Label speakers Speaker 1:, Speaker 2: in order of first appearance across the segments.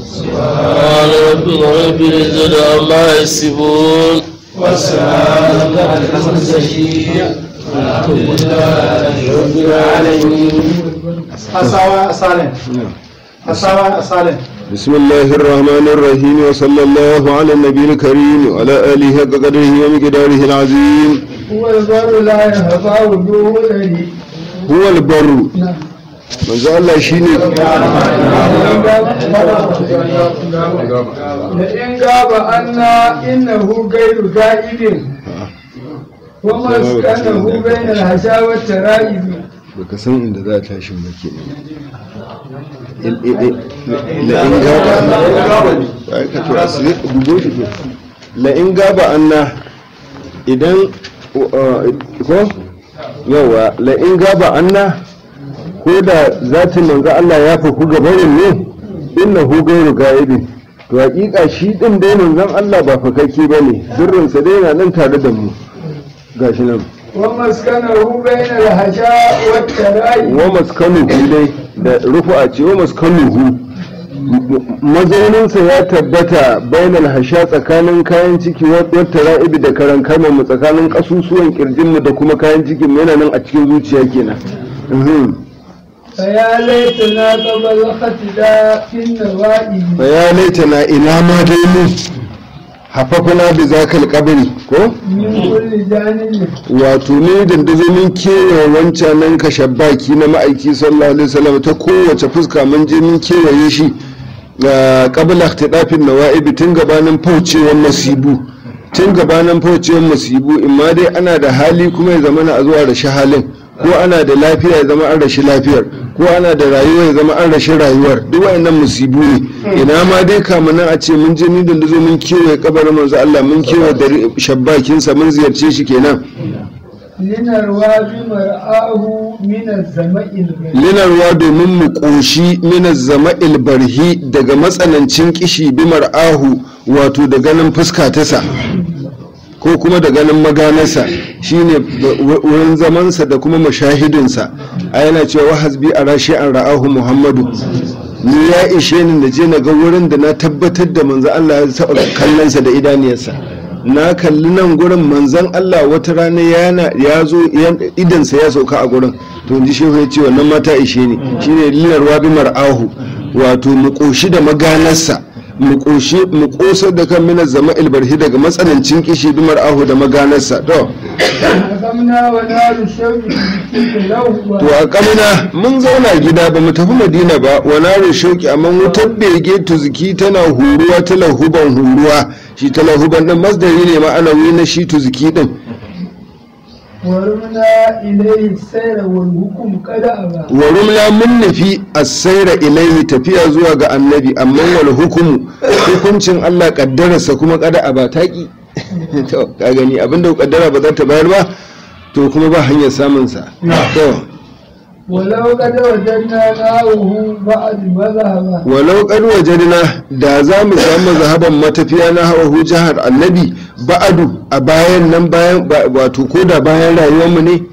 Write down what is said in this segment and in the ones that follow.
Speaker 1: سبحان ربك رب العزة عما يصفون
Speaker 2: والسلام على المرسلين والحمد لله رب العالمين
Speaker 3: asawa salin asawa salin
Speaker 4: بسم الله الرحمن الرحيم وصلى الله على النبي الكريم وعلى آله حق قدره ومقداره العظيم
Speaker 3: هو البر لا يهفى وجوه الذي
Speaker 4: هو البر manzo Allah shine
Speaker 3: لئن غاب عنا إنه غير غائب ومسكنه بين الحشا والترائب
Speaker 4: baka san inda za ta tashi ba ke la'in gaba ai ka tura su dubo shi ke la'in gaba anna idan ko yawa la'in gaba anna ko da zatin manzo Allah ya faku gabarin ne innahu gairu gaibin to hakika shi din dai manzon Allah ba fakakke bane sirrinsa dai yana nan tare da mu gashi nan
Speaker 3: ومسكنه بين الحشا والترائب
Speaker 4: wa maskanuhu dai da rufu'a ce wa maskanuhu mazauninsa ya tabbata bainal hasha tsakanin kayan ciki wata ra'ibi da karan mu tsakanin kasusuwan kirjinmu da kuma kayan cikin mu yana nan a cikin zuciya kenan Mhm.
Speaker 3: فيا ليتنا قبل الاختلاف في النوائب
Speaker 4: fa ya laita na ina ma dai mu hafafuna bi zakal kabari ko
Speaker 3: من كل جانب
Speaker 4: wato ne dandazo mun kewaye wancan nan kashabbaki na ma'aiki sallallahu alaihi wasallam ta kowace fuska mun je mun kewaye shi ga qabla ihtidafin nawaibi tun gabanin faucewar masibu tun gabanin faucewar masibu imma dai ana da hali kuma ya zama na a zuwa rashi halin ko ana da lafiya ya zama an rashi lafiyar ko ana da rayuwa ya zama an rashi rayuwar duk wayannan musibu ne ina ma dai kamanan a ce mun je ni dandazo mun kewaye kabarin manzo Allah mun kewaye da shabbakinsa mun ziyarce shi kenan
Speaker 3: لنروى بمرآه من الزمأ البريء
Speaker 4: linarwa domin mu ƙoshi mina zama ilbarhi daga matsanancin kishi bimar ahu wato da ganin fuska tasa ko kuma da ganin maganarsa shine ba- wurin zamansa da kuma mashahidinsa a yana cewa wa hasbi a rashi an ra'ahu muhammadu ni ya ishe ni da je na ga wurin da na tabbatar da manzo Allah ya taɓa kallonsa da idaniyarsa na kalli nan gurin manzon Allah wata rana yana ya zo yan- idansa ya sauka a gurin to ji shehu ya ce wannan mata ishe ni shine linarwa bi mar'ahu wato mu koshi da maganarsa mu koshi mu kosar da kan minar zama ilbarhi daga matsanancin kishi bi mar'ahu da maganarsa to
Speaker 3: حكمنا ونال الشوق بكل لوبة
Speaker 4: to a kamina mun zauna gida ba mu tafi madina ba wa naru shauki amma wutar bege tuziki tana huruwa ta lahuban huruwa shi ta lahuban din masdari ne ma'anawi na shi tuziki din
Speaker 3: ورمنا إليه السير والحكم قد أبى
Speaker 4: wa rumla mun nufi asaira ilaihi tafiya zuwa ga annabi amma wal hukumu hukuncin Allah kaddararsa kuma kada a ba taki to ka gani abinda kaddara ba za ta bayar ba to kuma ba hanyar samun sa to
Speaker 3: ولو قد وجدنا ناوه بعد مذهبا
Speaker 4: walau kad wajadna da za mu samu zahaban matafiya na hawa jihar annabi ba'adu a bayan nan bayan ba- wato ko da bayan rayuwar mu ne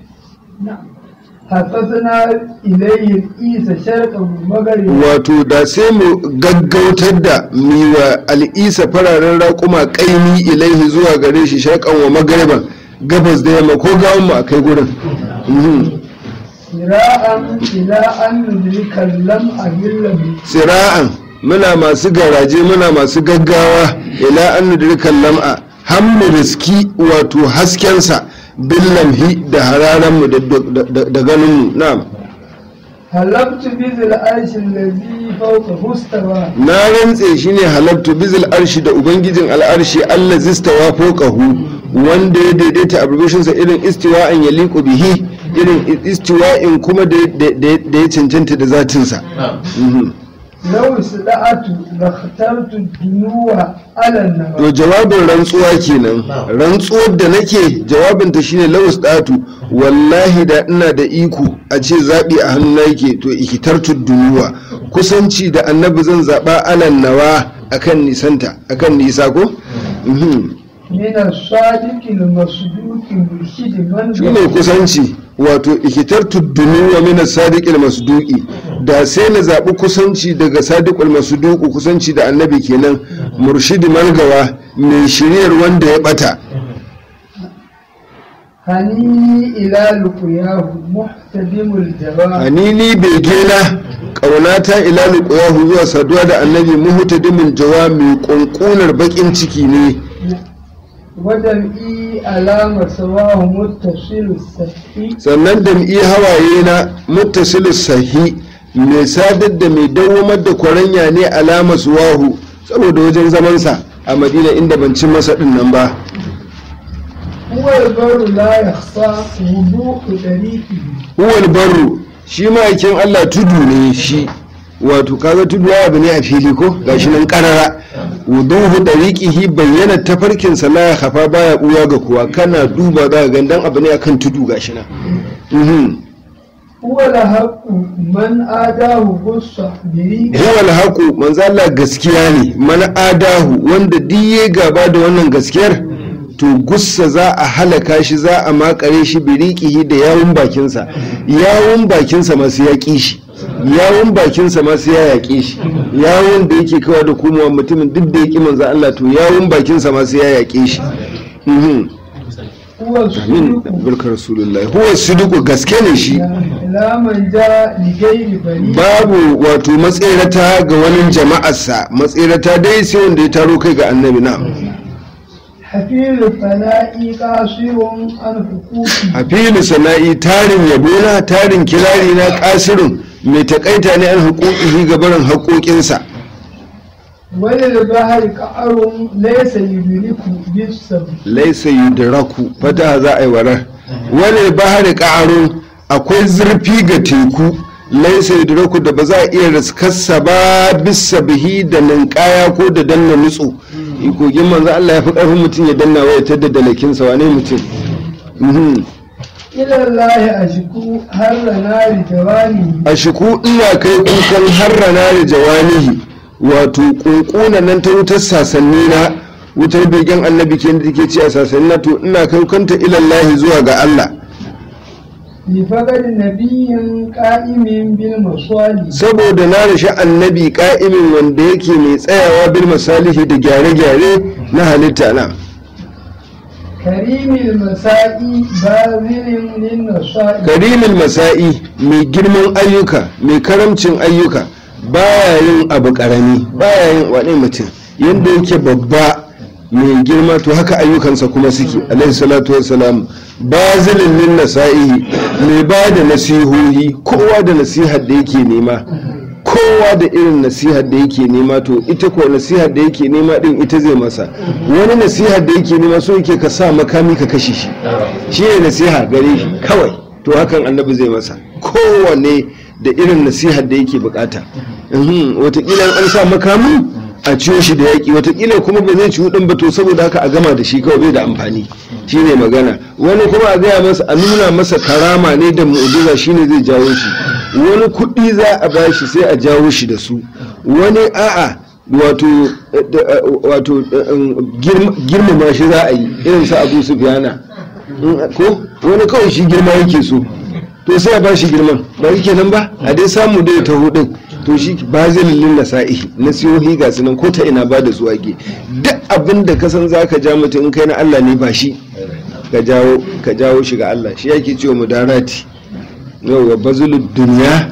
Speaker 3: حفظنا إليه الإيس شرقا ومغربا
Speaker 4: wato da sai mu gaggautar da miwa al'isa fararen raƙuma ƙaimi ilaihi zuwa gare shi sharƙan wa magariban gabas da yamma ko gawon mu a kai gurin Mhm.
Speaker 3: سراء إلى أن ندرك اللمع باللمع
Speaker 4: sira'an muna masu garaje muna masu gaggawa ila an nudrikan lam'a har mu riski wato haskensa bin lamhi da hararanmu da- da- da ganinmu na'am
Speaker 3: هلبت بذي العرش الذي فوقه استوى
Speaker 4: na rantse shi ne halattu bizil arshi da ubangijin al'arshi allah zistawa fokahu wanda ya daidaita abbreviationsa irin istiwa'in ya liƙo bihi irin istiwa'in kuma da da- da ya cancanta da zatinsa Mhm.
Speaker 3: لو استطعت لاخترت الدنو على النوى
Speaker 4: to jawabin rantsuwa kenan rantsuwar da nake jawabinta shine lawus datu wallahi da ina da iko a ce zaɓi a hannu yake to ikitartu dunuwa kusanci da annabi zan zaɓa alan nawa akan nisanta akan nisa ko Mhm.
Speaker 3: من الصادق المصدوق مرشد من
Speaker 4: shine kusanci wato ikitartu dunuwa min as-sadiqil masduqi da sai na zaɓi kusanci daga sadiqul masuduku kusanci da annabi kenan murshidi malgawa mai shiryar wanda ya bata
Speaker 3: hani ila luqyahu muhtadimul jawab
Speaker 4: hanini begena ƙaunata ila luqyahu zuwa saduwa da annabi muhtadimin jawa mai ƙunƙunar baƙin ciki ne
Speaker 3: wadam'i alama sawahu muttasilu sahi
Speaker 4: sannan da iya hawaye na muttasilu sahi mai sadar da mai dawamar da kwaranya ne alama suwahu saboda wajen zamansa a madina inda ban ci masa din nan ba
Speaker 3: huwa albaru la yakhfa wudu'u tariqihi
Speaker 4: huwal barru shi ma'aikin allah tudu ne shi wato kaga tudu ya abu ne a fili ko gashi nan karara wuduhu dariqihi bayyana tafarkinsa la ya khafa baya buya ga kowa kana duba za ka gandan abu ne akan tudu gashi nan mhm
Speaker 3: huwa lahaqqu man adahu gussa biriqi
Speaker 4: huwal haqu manzo Allah gaskiya ne man adahu wanda diye gaba da wannan gaskiyar to gussa za a halaka shi za a makare shi biriqihi da yawun bakinsa yawun bakinsa masu yaƙi shi yawun bakinsa masu ya yaƙe shi yawun da yake kawa da komowa mutumin duk da yake manzo Allah to yawun bakinsa masu ya yaƙe shi mhm
Speaker 3: huwa
Speaker 4: amin
Speaker 3: suluku
Speaker 4: barkar rasulullahi huwa sidiku gaske ne shi
Speaker 3: la man ja li ghairi bari
Speaker 4: babu wato matserata ga wani jama'arsa matserata dai sai wanda ya taro kai ga annabi na
Speaker 3: hafilu fana'i qasirun an hukuki
Speaker 4: hafilu sana'i tarin yabona tarin kirari na kasirin mai takaita ne an hukuki ga barin haƙoƙinsa
Speaker 3: wani bahari ka'arun laysa yudriku bisab
Speaker 4: laisa yudraku fata za a yi warar wani bahari ƙa'arun akwai zurfi ga teku laisa yudraku da ba za a iya riskarsa ba bisa bihi da ninkaya ko da danna nutso ikogin manzo Allah ya fi ƙarfin mutum ya danna waya ta da dalakinsa wane mutum Mhm.
Speaker 3: ila Allah ashku har nari jawani
Speaker 4: a shiku ina kai kukan harrana da jawanihi wato kunkuna nan ta wutar sasanni na wutar begen annabi ke da take ci a sasanni na to ina kai kanta ilallahi zuwa ga Allah
Speaker 3: li faqad nabiyyin qa'imin bil maswali
Speaker 4: saboda na rashi annabi ka'imin wanda yake mai tsayawa bil masalihi da gyare-gyare na halitta na
Speaker 3: karimil masa'i bazilin lin nasa'i
Speaker 4: karimin masa'i mai girman ayyuka mai karamcin ayyuka baya yin abu karami baya yin wani mutum yadda yake babba mai girma to haka ayyukansa kuma suke alaihi salatu wassalam bazilin lin nasa'i mai ba da nasihohi kowa da nasihar da yake nema kowa da irin nasihar da yake nema to ita ko nasihar da yake nema din ita zai masa wani nasihar da yake nema so yake ka sa makami ka kashe shi shi ne nasiha gare shi kawai to hakan annabi zai masa kowane da irin nasihar da yake bukata Mhm, watakila an sa makami a ciyo shi da yaƙi watakila kuma ba zai ciwo ɗin ba to saboda haka a gama da shi kawai bai da amfani shi ne magana wani kuma a gaya masa a nuna masa karama ne da mu'jiza shi ne zai jawo shi wani kuɗi za a ba shi sai a jawo shi da su wani a'a wato eh, eh, wato eh, girma- girmama shi za a yi irin sa abu su biyana ko wani kawai shi girma yake so to sai a ba shi girman ba yake nan ba a dai samu dai ta hudun to shi ba zai lullun na sa'ihi na siyohi ga sunan ko ta ina ba da zuwa ge duk abin da ka san za ka ja mutum in kai na Allah ne ba shi ka jawo ka jawo shi ga Allah shi yake cewa mudarati yau wa bazulud duniya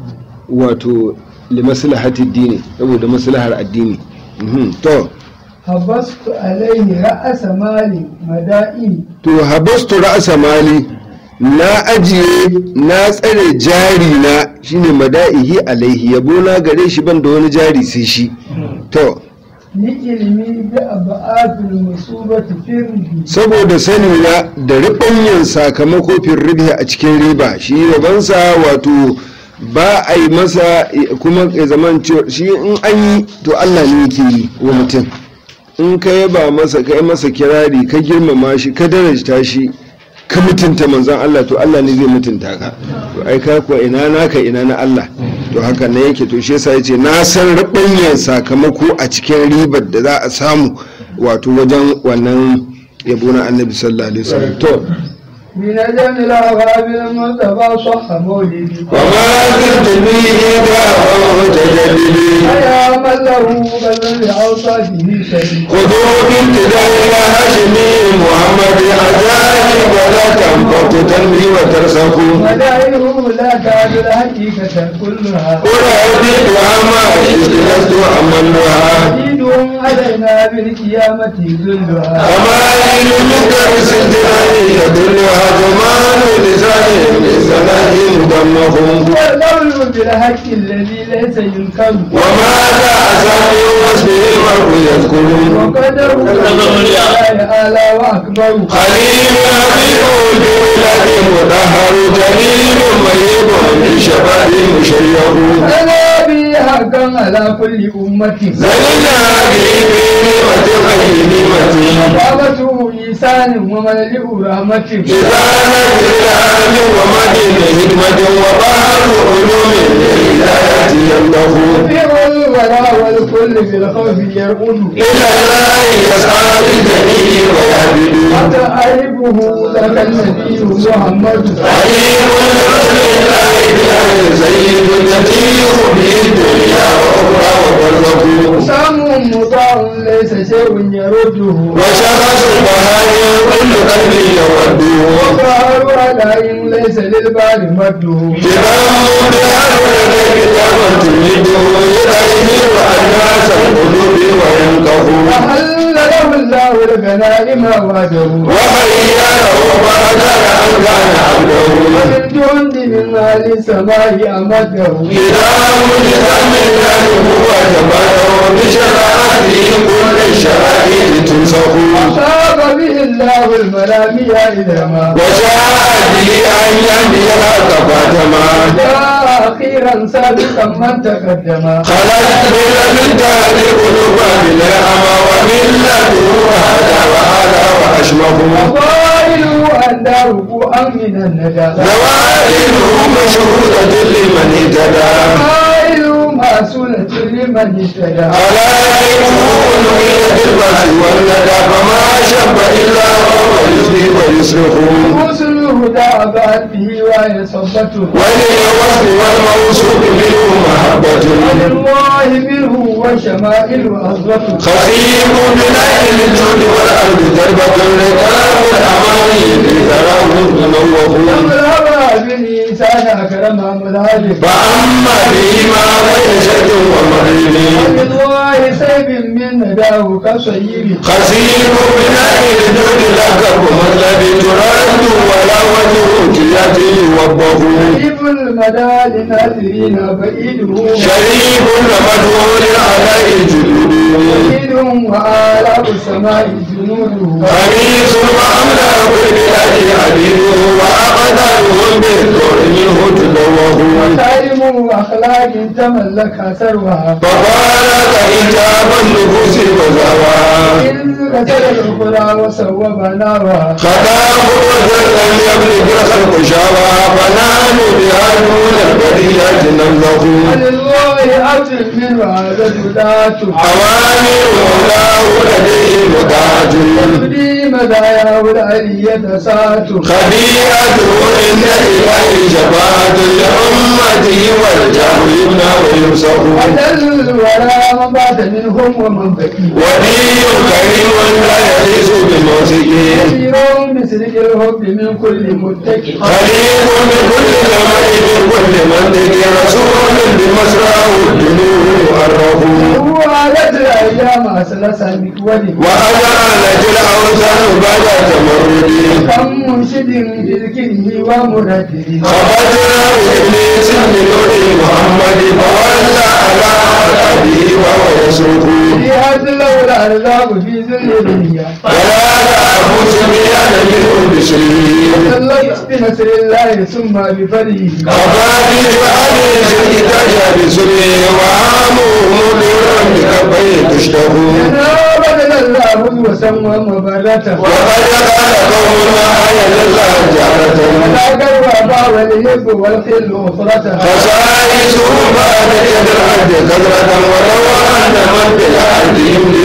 Speaker 4: wato li maslahati dini saboda maslahar addini Mhm, to
Speaker 3: habastu alaihi ra'asa mali mada'in
Speaker 4: to habastu ra'asa mali na ajiye na tsare jari na shine mada'ihi alaihi yabo na gare shi ban da wani jari sai shi to
Speaker 3: ni ilimi da aba'atul musubati firdi
Speaker 4: saboda sani na da ribanyan sakamako fin ribi a cikin riba shi yabansa wato ba a yi masa kuma ya zaman cewa shi in an yi to Allah ne yake yi wa mutum in ka yaba masa ka yi masa kirari ka girmama shi ka darajta shi ka mutunta manzon Allah to Allah ne zai mutunta ka to ai ka kuwa ina naka ina na Allah to haka ne yake to shi yasa yace na san ribanyan sakamako a cikin ribar da za a samu wato wajen wannan yabo na annabi sallallahu alaihi wasallam to
Speaker 3: بنجم الأغاب المصطفى صح مولدي
Speaker 4: وما زلت به دعوة تجددي
Speaker 3: أيا من له بل لأوصافه شديد
Speaker 4: خذوا بابتداء الهاشمي محمد عجائب ولا تنفق تنمي وترسخوا
Speaker 3: مدائه لا تعد الحقيقة كلها
Speaker 4: أردت عما لست أمنها
Speaker 3: عيدهم علينا بالقيامة ذلها
Speaker 4: أمائل من درس الدنيا يدلها زمان لسان لسنه مدمهم
Speaker 3: والقول بالحق الذي ليس ينكر
Speaker 4: وماذا أسامي واسمه المرء يذكر
Speaker 3: وقدره تعالى وأكبر
Speaker 4: خليل حبيب البلاد مطهر جليل مهيب بالشباب مشيع
Speaker 3: أنا بي حقا على كل أمة
Speaker 4: زلنا به بنعمة غير نعمة
Speaker 3: بابته لسان وملئ رحمة
Speaker 4: إذا نزل عن ومدن حكمة وبحر علوم للهداية يملك
Speaker 3: في الورى والكل في الخوف يرقد
Speaker 4: إلى الله يسعى بالجميل ويعبد
Speaker 3: وتعرفه لك النبي محمد
Speaker 4: عليم رسول الله بالأهل سيد تتيه به الدنيا وأخرى وبرزخ
Speaker 3: سام مطاع ليس شيء يرده
Speaker 4: وشخص البهائم كل قلب يوده
Speaker 3: وقهر عليهم ليس للبال مده
Speaker 4: كرام بهذا الكتاب تمده يدعيه الناس القلوب وينقه
Speaker 3: وحل له الله الغنائم وعده
Speaker 4: وخيره فأدر أن كان عبده
Speaker 3: ومن جند من أهل السماء أمده
Speaker 4: كتاب لسان الله هو جبله بشرائعه كل الشرائع تنسخ
Speaker 3: أصاب به الله الملامي إذا ما
Speaker 4: وشاء به أن يهدي الحق فاتما
Speaker 3: جاء أخيرا سابقا من تقدم
Speaker 4: خلت من تهد قلوب بالأمى ومن لدن هذا وهذا وأشمه
Speaker 3: وقائل أن داره من الندى
Speaker 4: زوائله مشهودة لمن اهتدى
Speaker 3: قائل ماسولة لمن اهتدى
Speaker 4: خلائقه نوية البأس والندى فما شب إلا وهو يسري ويصرخ
Speaker 3: رسل الهدى بعد به وهي صبته
Speaker 4: وللوصف والموصوف منه محبة
Speaker 3: ولله منه وشمائل أصبته
Speaker 4: خفيف من أهل الجود والأرض دربة ركاب الأماني في ثراه منوه
Speaker 3: الهوى بالإنسان أكرم مذهب
Speaker 4: فأما بهما بين شد ومغرب
Speaker 3: ولله سيب من نداه كصيب
Speaker 4: خسير من أهل الجود لقب مطلب ترد ولا وجه كياتي يوبه
Speaker 3: قريب المدى لناظرين بعيده
Speaker 4: شريف مدهول على جلوده
Speaker 3: بعيد وآلاف السماء جنوده
Speaker 4: خميس وأملاك البلاد عبيده وأقدارهم بالدور منه تدوه
Speaker 3: وكارم أخلاق تملك ثروها
Speaker 4: فبارك إجاب النفوس وزواها
Speaker 3: إذ قتل الأخرى وسوى بناها
Speaker 4: خلاه وزن لم يبلغ الخلق شاوى فنحن بها دون البرية نمزق
Speaker 3: ولله أجر من هذا الهداة
Speaker 4: أوامر مولاه لديه متاج
Speaker 3: تبدي مداياه العلية ساعة
Speaker 4: خبيئته عند إله شفاعة لأمته والجهل يبنى ويمسح
Speaker 3: وجل الورى من بات منهم ومن بكي
Speaker 4: ولي كريم لا يئس بموسكه
Speaker 3: كثير بسرق الحب من كل متكي
Speaker 4: خليل بكل زمان بكل منطق رسول بمسراه الدنور عرفه
Speaker 3: هو عادت الأيام أسلس مكولي
Speaker 4: وأجعل الأوثان بعد تمرد
Speaker 3: كم منشد بذكره ومردد
Speaker 4: خرجنا إبليس من نور محمد فولى على أبيه وهو يسرق
Speaker 3: جهاد لولا الأرزاق في ذل الدنيا
Speaker 4: ولا تعبد سميان منه بشريه
Speaker 3: صلت بنصر الله ثم بفضله
Speaker 4: أبادي فأني سيداج بسره وعامه مدير بكفيه تشتهو
Speaker 3: أنا بدل الله وسمى مبرته
Speaker 4: وقد قال قومنا حيا لله جارة
Speaker 3: ولا قرب والهب والخل أخرته
Speaker 4: خصائصه بعد يد العبد قدرة ولو أن من بالعبد يملي وينسى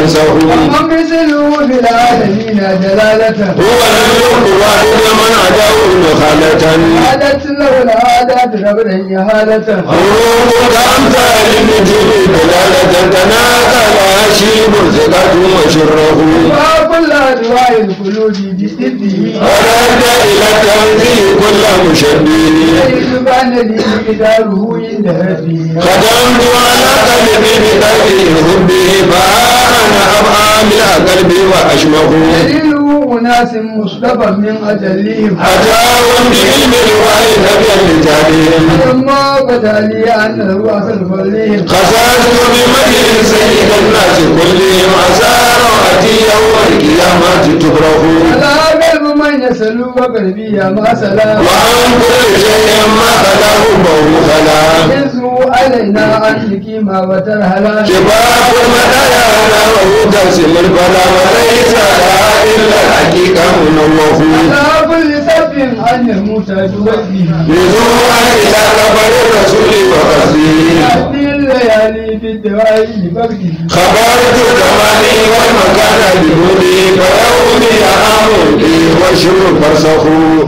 Speaker 4: فرسه
Speaker 3: ومثله في العالمين جلالة
Speaker 4: هو لم يكن واحد من عداه مخالة
Speaker 3: عادت له العادات ربنا إهالة
Speaker 4: حروف كأمثال النجوم دلالة تناقل هشيم ثقة وشره
Speaker 3: وكل أنواع القلوب بإذنه
Speaker 4: ورد إلى التنزيل كل مشبه
Speaker 3: سبحان لي مقداره عند ربي
Speaker 4: خدمت على قلبي بقلبي حبه فأنا أبقى من قلبي وأشمه
Speaker 3: دليل أناس مصطفى من أجلهم
Speaker 4: أتاهم بعلم الوحي لم يلتهم
Speaker 3: ثم بدا لي أنه أصل فضلهم
Speaker 4: خسرت بمدح سيد الناس كلهم أسار أتي يوم القيامة تبرخ
Speaker 3: على قلب من يسلو وقلبي ما سلام
Speaker 4: وعن كل شيء ما خلاه بوم خلا
Speaker 3: يزهو علينا أن نقيم وترهلا
Speaker 4: شباب المدايا وهو تقسم البلا وليس لها إلا الحقيقة منوه
Speaker 3: على كل سب أن يموت بوجهه
Speaker 4: نزوعا إلى قبر الرسول وقصده
Speaker 3: يأتي الليالي بالدواء لبرده
Speaker 4: خبرت زماني والمكان بهدي فيومي أعام لي والشر فرسخ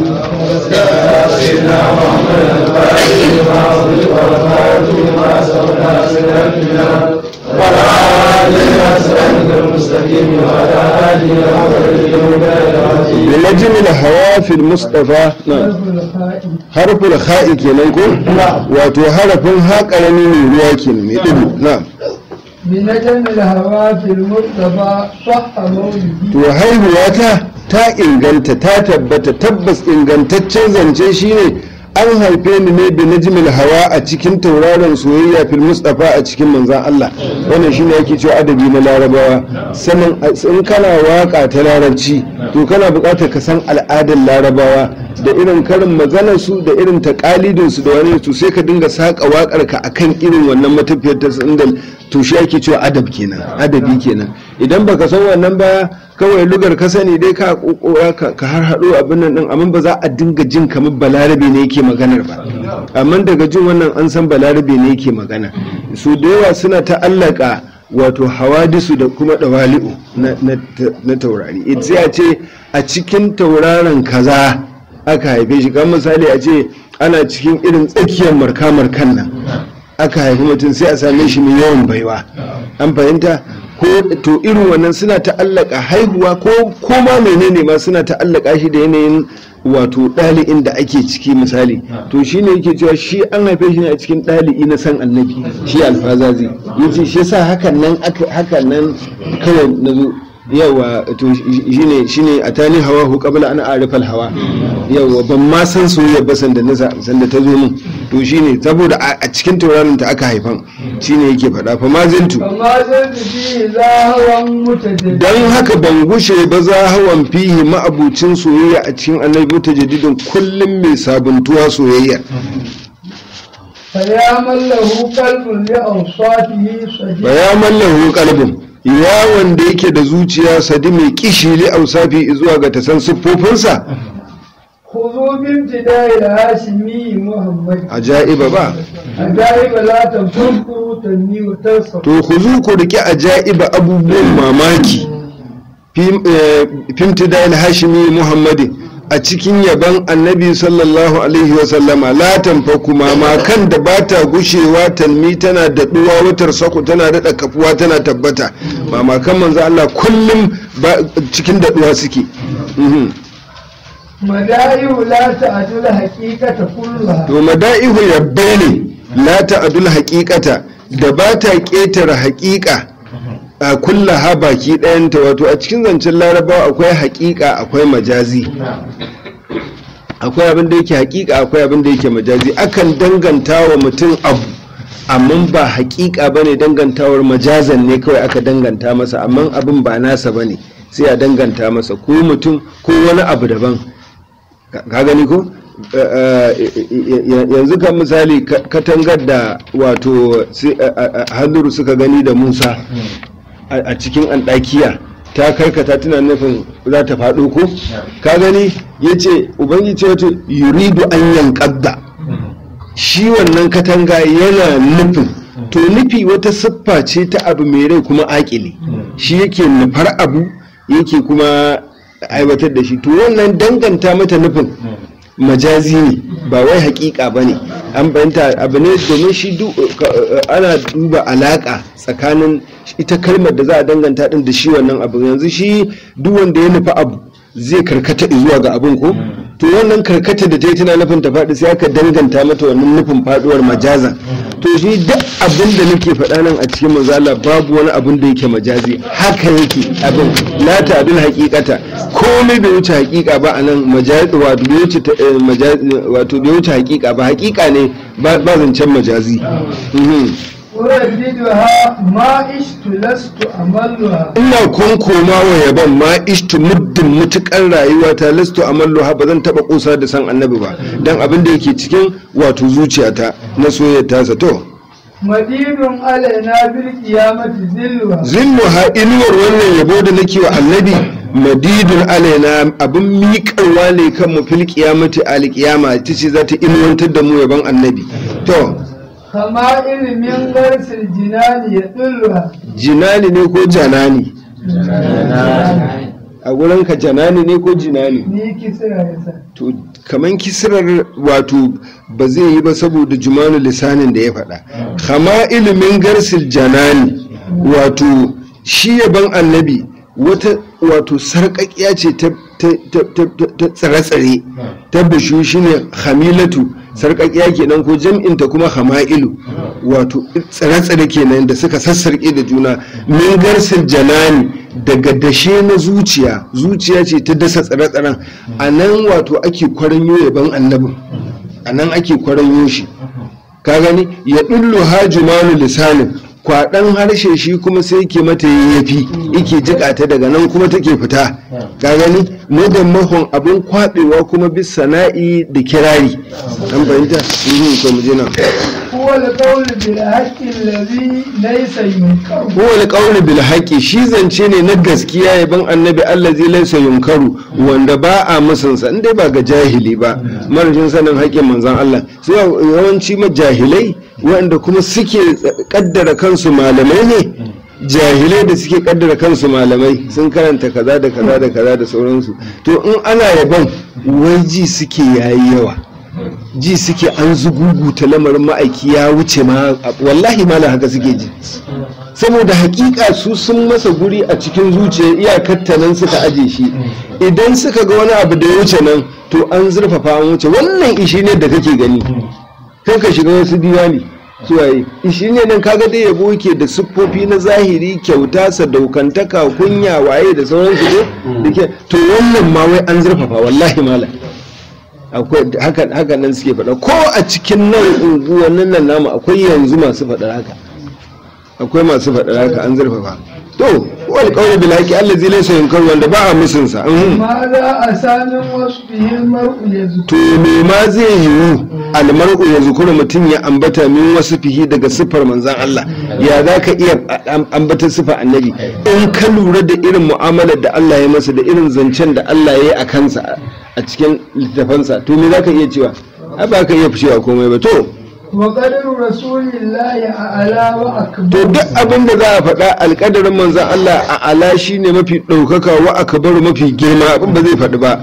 Speaker 4: بنجم الهواء في المصطفى نعم
Speaker 3: حرف الخائن
Speaker 4: harful ha'i kenan ko wato harafin ha karami ne ruwa kenan mai dubu na'am
Speaker 3: بنجم الهوى في المصطفى صح مولدي
Speaker 4: to haihuwa ta ta inganta ta tabbata tabbas ingantaccen zance shine an haife ni ne bi najmil hawa a cikin tauraron soyayya fil mustafa a cikin manzan Allah wannan shine yake cewa adabi na larabawa sanin in kana waka ta larabci to kana buƙatar ka san al'adar larabawa da irin karin maganar su da irin takalidin su da wani to sai ka dinga saka wakar ka akan irin wannan matafiyar ta inda to shi ake cewa adab kenan adabi kenan idan baka san wannan ba kawai lugar ka sani dai ka kokora ka ka har hado abin nan din amma ba za a dinga jin kamar balarabe ne yake maganar ba amma daga jin wannan an san balarabe ne yake magana su da yawa suna ta'allaka wato hawadisu da kuma dawali'u na, na, na taurari It sai a ce a cikin tauraron kaza aka haife shi kan misali a ce ana cikin irin tsakiyar marka-markan nan aka haifi mutum sai a same shi mai yawan baiwa an fahimta ko to irin wannan suna ta'allaka haihuwa ko ko ma menene ma suna ta'allaka shi da yanayin wato ɗali'in da ake ciki misali to shi ne yake cewa shi an haife shi ne a cikin ɗali'i na san annabi shi alfazazi yace shi yasa hakan nan aka hakan nan kawai nazo yawa to shine shine atani hawa hu qabla an arifa al hawa yawa ban ma san soyayya ba sanda na sanda ta zo min to shine saboda a cikin tauraron ta aka haifan shine yake faɗa fa ma zintu
Speaker 3: فما زلت فيه ذاهوا متجددا
Speaker 4: dan haka ban gushe ba za hawan fihi ma'abucin soyayya a cikin annabi mutajaddidin kullum mai sabuntuwa soyayya
Speaker 3: فيا من له قلب لأوصافه صديق
Speaker 4: ya mallahu qalbin ya wanda yake da zuciya sadi mai kishi li ausafi zuwa ga tasan siffofinsa
Speaker 3: خذوا بامتداء الهاشمي محمد
Speaker 4: ajaiba ba
Speaker 3: عجائب لا تنفقوا تنمي وتنصر
Speaker 4: to ku zu ku riƙe ajaiba abubuwan mamaki fimtidal hashimi muhammadin a cikin yaban annabi sallallahu alaihi wasallama la tanfaku mamakan da ba ta gushewa talmi tana daɗuwa wutar sako tana daɗa kafuwa tana tabbata mamakan manzo Allah kullum ba- cikin daɗuwa suke Mhm.
Speaker 3: مدائه لا تعدل حقيقة كلها
Speaker 4: to mada'ihu yabbai ne la ta'adul haqiqata da ba ta ƙetare haƙiƙa a kulla ha baki ɗayanta wato a cikin zancen larabawa akwai haƙiƙa akwai majazi akwai abin da yake haƙiƙa akwai abin da yake majazi akan danganta wa mutum abu amma ba haƙiƙa ba ne dangantawar majazan ne kawai aka danganta masa amma abin ba nasa ba ne sai a danganta masa ko mutum ko wani abu daban ka ka gani ko Eh, eh, eh, yanzu kan misali ka- katangar da wato sai, eh, eh, eh, halluru suka gani da musa a a cikin anɗakiya ta karkata tana nufin za ta faɗo ko ka gani ya ce ubangiji ce wato yuridu an yankadda shi wannan katanga yana nufin to nufi wata siffa ce ta abu mai rai kuma akili shi yake nufar abu yake kuma aiwatar da shi to wannan danganta mata nufin majazi ne ba wai hakika ba ne an bayanta abu ne domin shi du- ka- ana duba alaka tsakanin ita kalmar da za a danganta din da shi wannan abu yanzu shi duk wanda ya nufi abu zai karkata zuwa ga abin ko to wannan karkata da ta yi tana nufin ta faɗi sai aka danganta mata wannan nufin faɗuwar majaza to shi duk abin da nake faɗa nan a cikin manzala babu wani abin da yake majazi haka yake abin la ta abin hakikata komai bai wuce hakika ba a nan majazi wato bai wuce ta- eh, majazi wato bai wuce hakika ba hakika ne ba ba zancen majazi Mhm.
Speaker 3: أرددها ما عشت لست أملها
Speaker 4: ina konkoma wa yaban ma ishtu muddin mutukar rayuwa ta lastu amalluha ba zan taba kusa da san annabi ba dan abin da yake cikin wato zuciyata na soyayyar tasa to
Speaker 3: مدين علينا بالقيامة ذلها
Speaker 4: zilluha inuwar wannan yabo da nake wa annabi madidun alaina abin miƙarwa ne kan mu fil qiyamati al qiyama ita ce za ta inuwantar da mu yaban annabi to
Speaker 3: خمائل من غرس الجنان يدلها
Speaker 4: jinani ne ko janani a gurin ka janani ne ko jinani
Speaker 3: ni kisira yasa
Speaker 4: to kaman kisirar wato ba zai yi ba saboda jumanu lisanin da ya faɗa kama ilimin garsil janani wato shi yaban annabi wata wato sarƙaƙiya ce ta ta- ta- ta- ta tsare-tsare ta bishu shine hamilatu sarƙaƙiya kenan ko jam'inta kuma hama'ilu wato tsare-tsare kenan da suka sassarƙe da juna min garsil janani daga dashe na zuciya zuciya ce ta dasa tsare-tsaren a nan wato ake kwaranyo yaban annabin a nan ake kwaranyo shi ka gani ya ɗullu hajjumanu lisanin kwaɗan harshe shi kuma sai ke mata yayyafi ike jika ta daga nan kuma take fita ka gani mudan mahon abin kwaɓewa kuma bis sana'i da kirari an fahimta Mhm, to mu je nan
Speaker 3: هو القول بالحق الذي ليس ينكر
Speaker 4: huwa alqawlu bil haqqi shi zance ne na gaskiya yaban annabi allazi laysa yunkaru wanda ba a musunsa inda ba ga jahili ba marajin sanin haƙƙin manzon Allah sai yawanci majahilai wanda kuma suke kaddara kansu malamai ne jahilai da suke kaddara kansu malamai sun karanta kaza da kaza da kaza da sauransu to in ana yaban wai ji suke yayi yawa ji suke an zuguguta lamarin ma'aiki ya wuce ma wallahi malam haka suke ji saboda hakika su sun masa guri a cikin zuciya iyakar ta nan suka aje shi idan suka ga wani abu da ya wuce nan to an zurfafa an wuce wannan ishi ne da kake gani kan ka shiga wasu diwani suwaye ishi ne nan kaga dai yabo yake da siffofi na zahiri kyauta sadaukantaka kunya waye da sauransu ne da ke to wannan ma wai an zurfafa wallahi malam akwai haka haka nan suke faɗa ko a cikin nan unguwannin nan namu akwai yanzu masu faɗar haka akwai masu faɗar haka an zurfafa to wal qawli bil haqi allazi laysa yunkar wanda ba a musun sa mhm.
Speaker 3: ماذا أسى من وصفه المرء يذكر
Speaker 4: to me ma zai yiwu almar'u ya zukura mutum ya ambata min wasu fihi daga siffar manzan Allah ya za ka iya am- ambata siffar annabi in ka lura da irin mu'amalar da Allah ya masa da irin zancen da Allah ya yi a kansa a cikin littafansa to me za ka iya cewa ai ba ka iya cewa komai ba to
Speaker 3: وقدر رسول الله أعلى
Speaker 4: to
Speaker 3: وأكبر
Speaker 4: duk abin da za a faɗa alƙadarin manzan Allah a ala shi ne mafi ɗaukaka wa akabaru mafi girma abin ba zai faɗi ba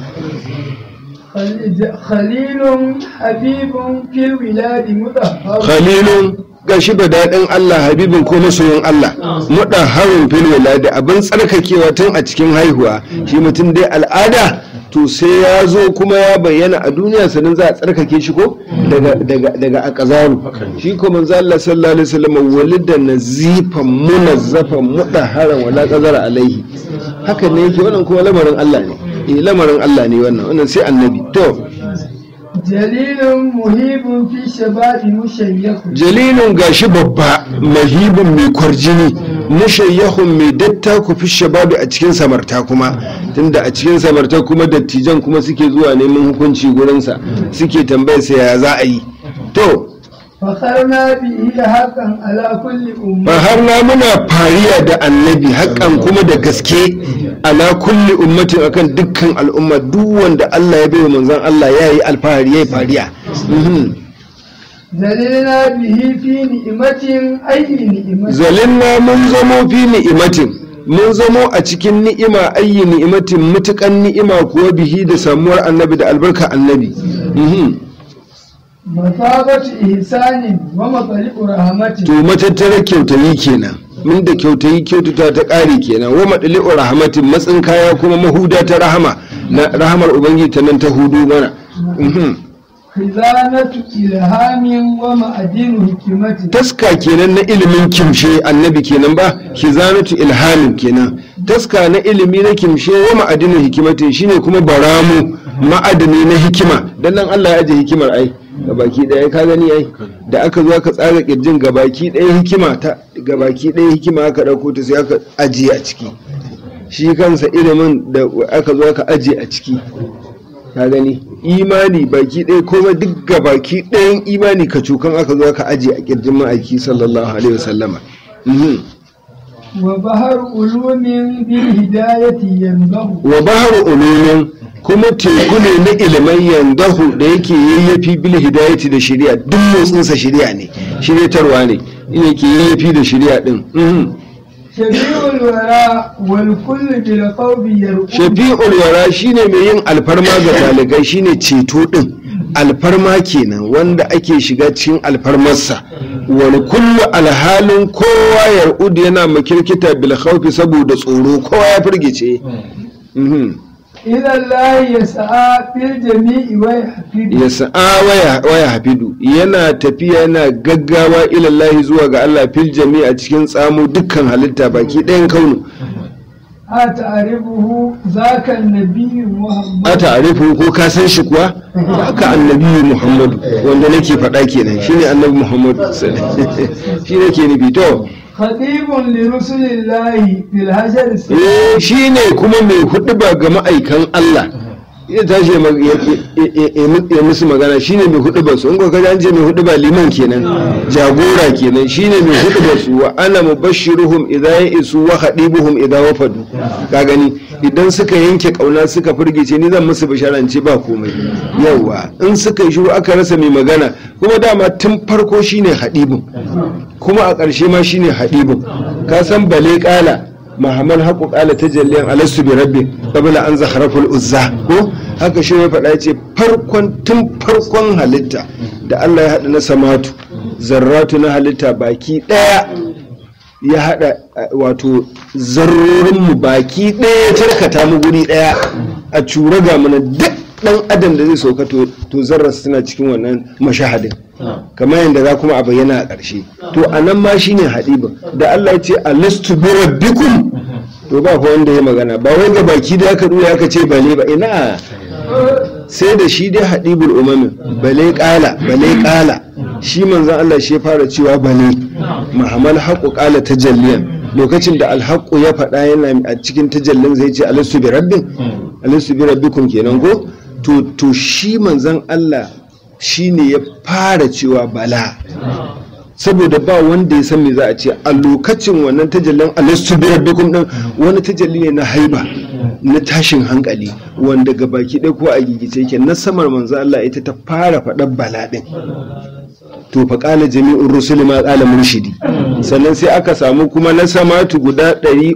Speaker 3: خليل- خليل حبيب في الولاد مطهر
Speaker 4: khalilun gashi ba daɗin Allah habibin ko masoyin Allah muɗa harin fil wiladi abin tsarkakewa tun a cikin haihuwa shi mutum dai al'ada to sai ya zo kuma ya bayyana a duniya sannan za a tsarkake shi ko daga daga daga akazaru shi ko manzo Allah sallallahu alaihi wasallam walida nazifan munazzafan mudahharan wala qazara alaihi haka ne yake wannan kuma lamarin Allah ne eh lamarin Allah ne wannan wannan sai annabi to
Speaker 3: جليل مهيب في شباب مشيخ
Speaker 4: jalilun gashi babba mahibin mai kwarjini mushayyahun mai datta ku fi shababi a cikin samarta kuma tunda a cikin samarta kuma dattijan kuma suke zuwa neman hukunci gurinsa suke tambayar sa ya za a yi to
Speaker 3: فخرنا به حقا على كل أمة
Speaker 4: ba har na muna fariya da annabi haƙƙan kuma da gaske ala kulli ummatin akan dukkan al'umma duk wanda Allah ya bai wa manzon Allah ya yi alfahari ya yi fariya Mhm.
Speaker 3: zalilna bihi fi ni'matin ayyi ni'matin
Speaker 4: zalinna mun zamo fi ni'imatin mun zamo a cikin ni'ima ayyi ni'imatin mutukan ni'ima kuwa bihi da samuwar annabi da albarka annabi Mhm.
Speaker 3: masabatu ihsanin wa matsali'u rahmatin
Speaker 4: to matattarar kyautayi kenan mun da kyautayi kyautata ta ƙari kenan wa maɗali'u rahamatin matsin kaya kuma mahuda ta rahama na rahamar ubangiji ta nan ta hudu mana Mhm.
Speaker 3: khizanatu ilhamin wa ma'adinu hikimatin
Speaker 4: taska kenan na ilimin kimshe annabi kenan ba khizanatu ilhamin kenan taska na ilimi na kimshe wa ma'adinin hikimatin shine kuma baramu ma'adini na hikima dan nan Allah ya aje hikimar ai gabaki daya ka gani ai da aka zo aka tsara kirjin gabaki daya hikima ta gabaki daya hikima aka dauko ta sai aka ajiye a ciki shi kansa ilimin da aka zo aka ajiye a ciki ka gani imani baki ɗaya komai duk ga baki ɗayan imani ka cokan aka zo aka ajiye a kirjin ma'aiki sallallahu alaihi wasallama Mhm.
Speaker 3: wa bahar ulumin bil hidayati yanzahu
Speaker 4: wa bahar ulumin kuma teku ne na ilimin yandahu da yake yayyafi bil hidayati da shari'a duk motsinsa shari'a ne shiryatarwa ne yake yayyafi da shari'a din Mhm.
Speaker 3: shafi'ul wara wal kullu bil qawbi yarqu
Speaker 4: shafi'ul wara shine mai yin alfarma ga talibai shine ceto din alfarma kenan wanda ake shiga cikin alfarmarsa wani kullu alhalin kowa yar'ud yana makirkita bil khawfi saboda tsoro kowa ya firgice Mhm.
Speaker 3: ila Allah yas'a fil jami'i wa yahfidu
Speaker 4: ya sa'a waya, waya hafidu yana tafiya yana gaggawa ilallahi zuwa ga Allah fil jami'a cikin tsamo dukkan halitta baki ɗayan kaunu
Speaker 3: a ta'rifuhu zaka an-nabiy Muhammad
Speaker 4: a ta'arifu ko ka san shi kuwa haka annabi muhammadu wanda nake faɗa kenan shine annabi muhammadu shi nake nufi to
Speaker 3: khatibun li rusulillahi fil hajar
Speaker 4: eh shine kuma mai huɗuba ga ma'aikan Allah ya tashi ya mag- ya- ya- ya- ya musu magana shine mai huɗuba su in ko kaji an ce mai huɗuba liman kenan jagora kenan shine mai huɗuba su wa ana mubashiruhum idza ya'isu wa khadibuhum idza wafadu ka gani idan suka yanke kauna suka firgice ni zan musu bisharance ba komai yawa in suka yi shiru aka rasa mai magana kuma dama tun farko shine hadibun kuma a ƙarshe ma shine hadibun ka san bale kala mahamman haƙu ƙala ta jalliyan alastu bi rabbi qabla an zaharaful uzza ko haka shi ya faɗa ce farkon tun farkon halitta da Allah ya haɗa na samatu zarratu na halitta baki ɗaya ya haɗa eh, wato zarrorinmu baki ɗaya ya tarkata mu guri ɗaya a cura ga mana duk ɗan adam da zai sauka to to zarrar suna cikin wannan mashahadin kamar yadda za kuma a bayyana a ƙarshe to a nan ma shine haɗibin da Allah ya ce alastu bi rabbikum to ba fa wanda ya magana ba wai ga baki da aka dura aka ce bale ba ina sai da shi dai haɗibul umamin bale ƙala bale ƙala shi manzan Allah shi ya fara cewa bale mahamal haƙu ƙala tajalliyan lokacin da alhaƙu ya faɗa yana a cikin tajallin zai ce alastu bi rabbin alastu bi rabbikum kenan ko to to shi manzan Allah shi ne ya fara cewa bala saboda ba wanda ya san me za a ce a lokacin wannan tajallin alastu bi rabbikum din wani tajalli ne na haiba na tashin hankali wanda ga baki ɗaya ko a gigice yake na samar manzo Allah ita ta fara faɗar bala ɗin to fa qala jami'ur rusuli ma qala murshidi sannan sai aka samu kuma na samatu guda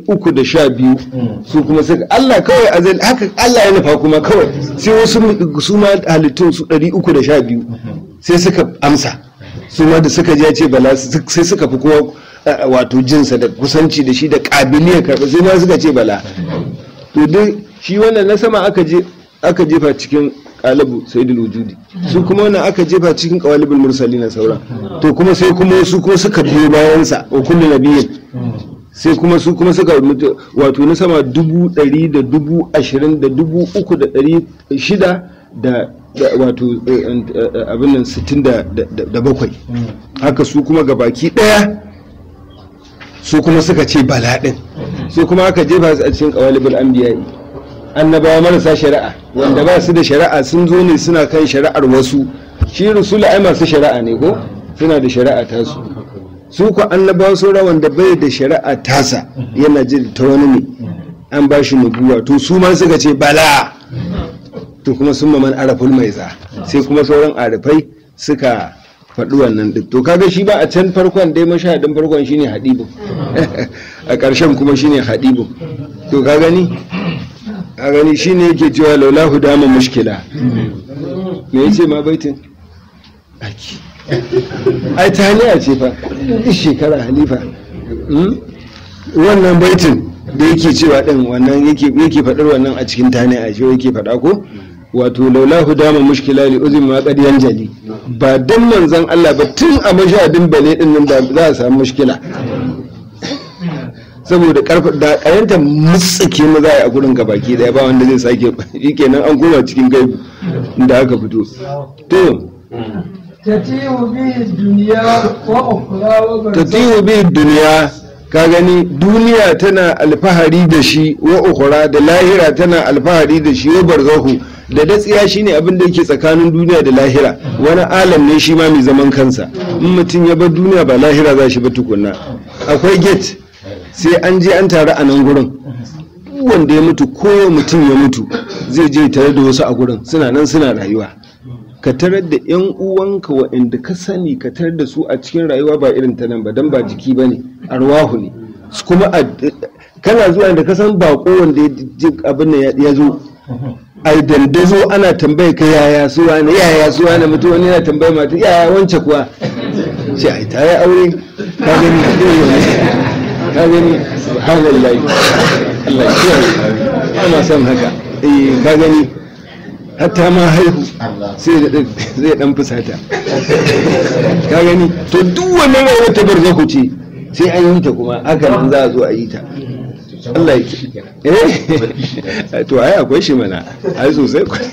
Speaker 4: 312 su kuma suka Allah kawai azal haka Allah ya nufa kuma kawai sai wasu su ma halittun su 312 sai suka amsa su ma da suka je ce bala sai suka fi kowa eh, wato jinsa da kusanci da shi da kabiliyar karɓa sai ma suka ce bala to duk shi wannan na sama aka je aka jefa cikin qalabu sayyidul wujudi su kuma wannan aka jefa cikin qawalibul mursalin sauran to kuma sai kuma su kuma suka biyo bayan sa wa kullu nabiyyin sai kuma su kuma suka mutu wato na sama dubu ɗari da dubu ashirin da dubu uku da ɗari shida da da wato eh, eh, abin nan sittin da da- da bakwai haka su kuma gabaki ɗaya su kuma suka ce bala ɗin su kuma aka jefa su a cikin ƙawalibul anbiya'i annabawa marasa shari'a wanda ba su da shari'a sun zo ne suna kan shari'ar wasu shi rusula ai masu shari'a ne ko suna da shari'a tasu su ku annabawa saura wanda bai da shari'a tasa yana ji ta wani ne an ba shi nubuwa to su ma suka ce bala to kuma sun maman araful mai za sai kuma sauran arifai suka faɗi wannan duk to kaga shi ba a can farkon dai mashahadin farkon shine hadibu a ƙarshen kuma shine hadibu to ka gani a gani shine yake cewa laulahu dama mushkila me yace ma baitin aki ai ta haniya ce fa duk shekara halifa Hmm? wannan baitin da yake cewa din wannan yake yake faɗar wannan a cikin tani a shi yake faɗa ko wato laulahu dama mushkila li uzmi ma qad yanjali ba dan manzon Allah ba tun a mashadin bane din nan da za a samu mushkila saboda karfa da kayanta mutsike mu za a yi a gurin ka baki daya ba wanda zai sake shikenan an koma cikin gaibu da aka fito to
Speaker 3: تتيه به الدنيا وأخرى وبرزخ
Speaker 4: tatihu bi duniya ka gani duniya tana alfahari da shi wa ukhra da lahira tana alfahari da shi wa barzahu da datsiya shine abin da yake tsakanin duniya da lahira wani alam ne shi ma mai zaman kansa in mutum ya bar duniya ba lahira za shi ba tukunna akwai gate sai an je an taru a nan gurin duk wanda ya mutu ko mutum ya mutu zai je tare da wasu a gurin suna nan suna rayuwa ka tarar da yan uwanka waɗanda ka sani ka tarar da su a cikin rayuwa ba irin ta nan ba dan ba jiki ba ne arwahu ne su kuma a- kana zuwa da ka san bako wanda ya ji abin nan ya- ya zo ai dandazo ana tambaye ka yaya su wani yaya su wani mutum wani yana tambaye mata yaya wance kuwa ce ai ta yi aure ka gani ka gani subhanallahi Allah ya kiyaye ana son haka eh ka gani hatta ma haihu sai da ɗan- zai dan fusata ka gani to duk wannan rawar ta barzaku ce sai an yi ta kuma haka nan za a zo a yi ta Allah ya ki- eh to ai akwai shi mana ai sosai kwa-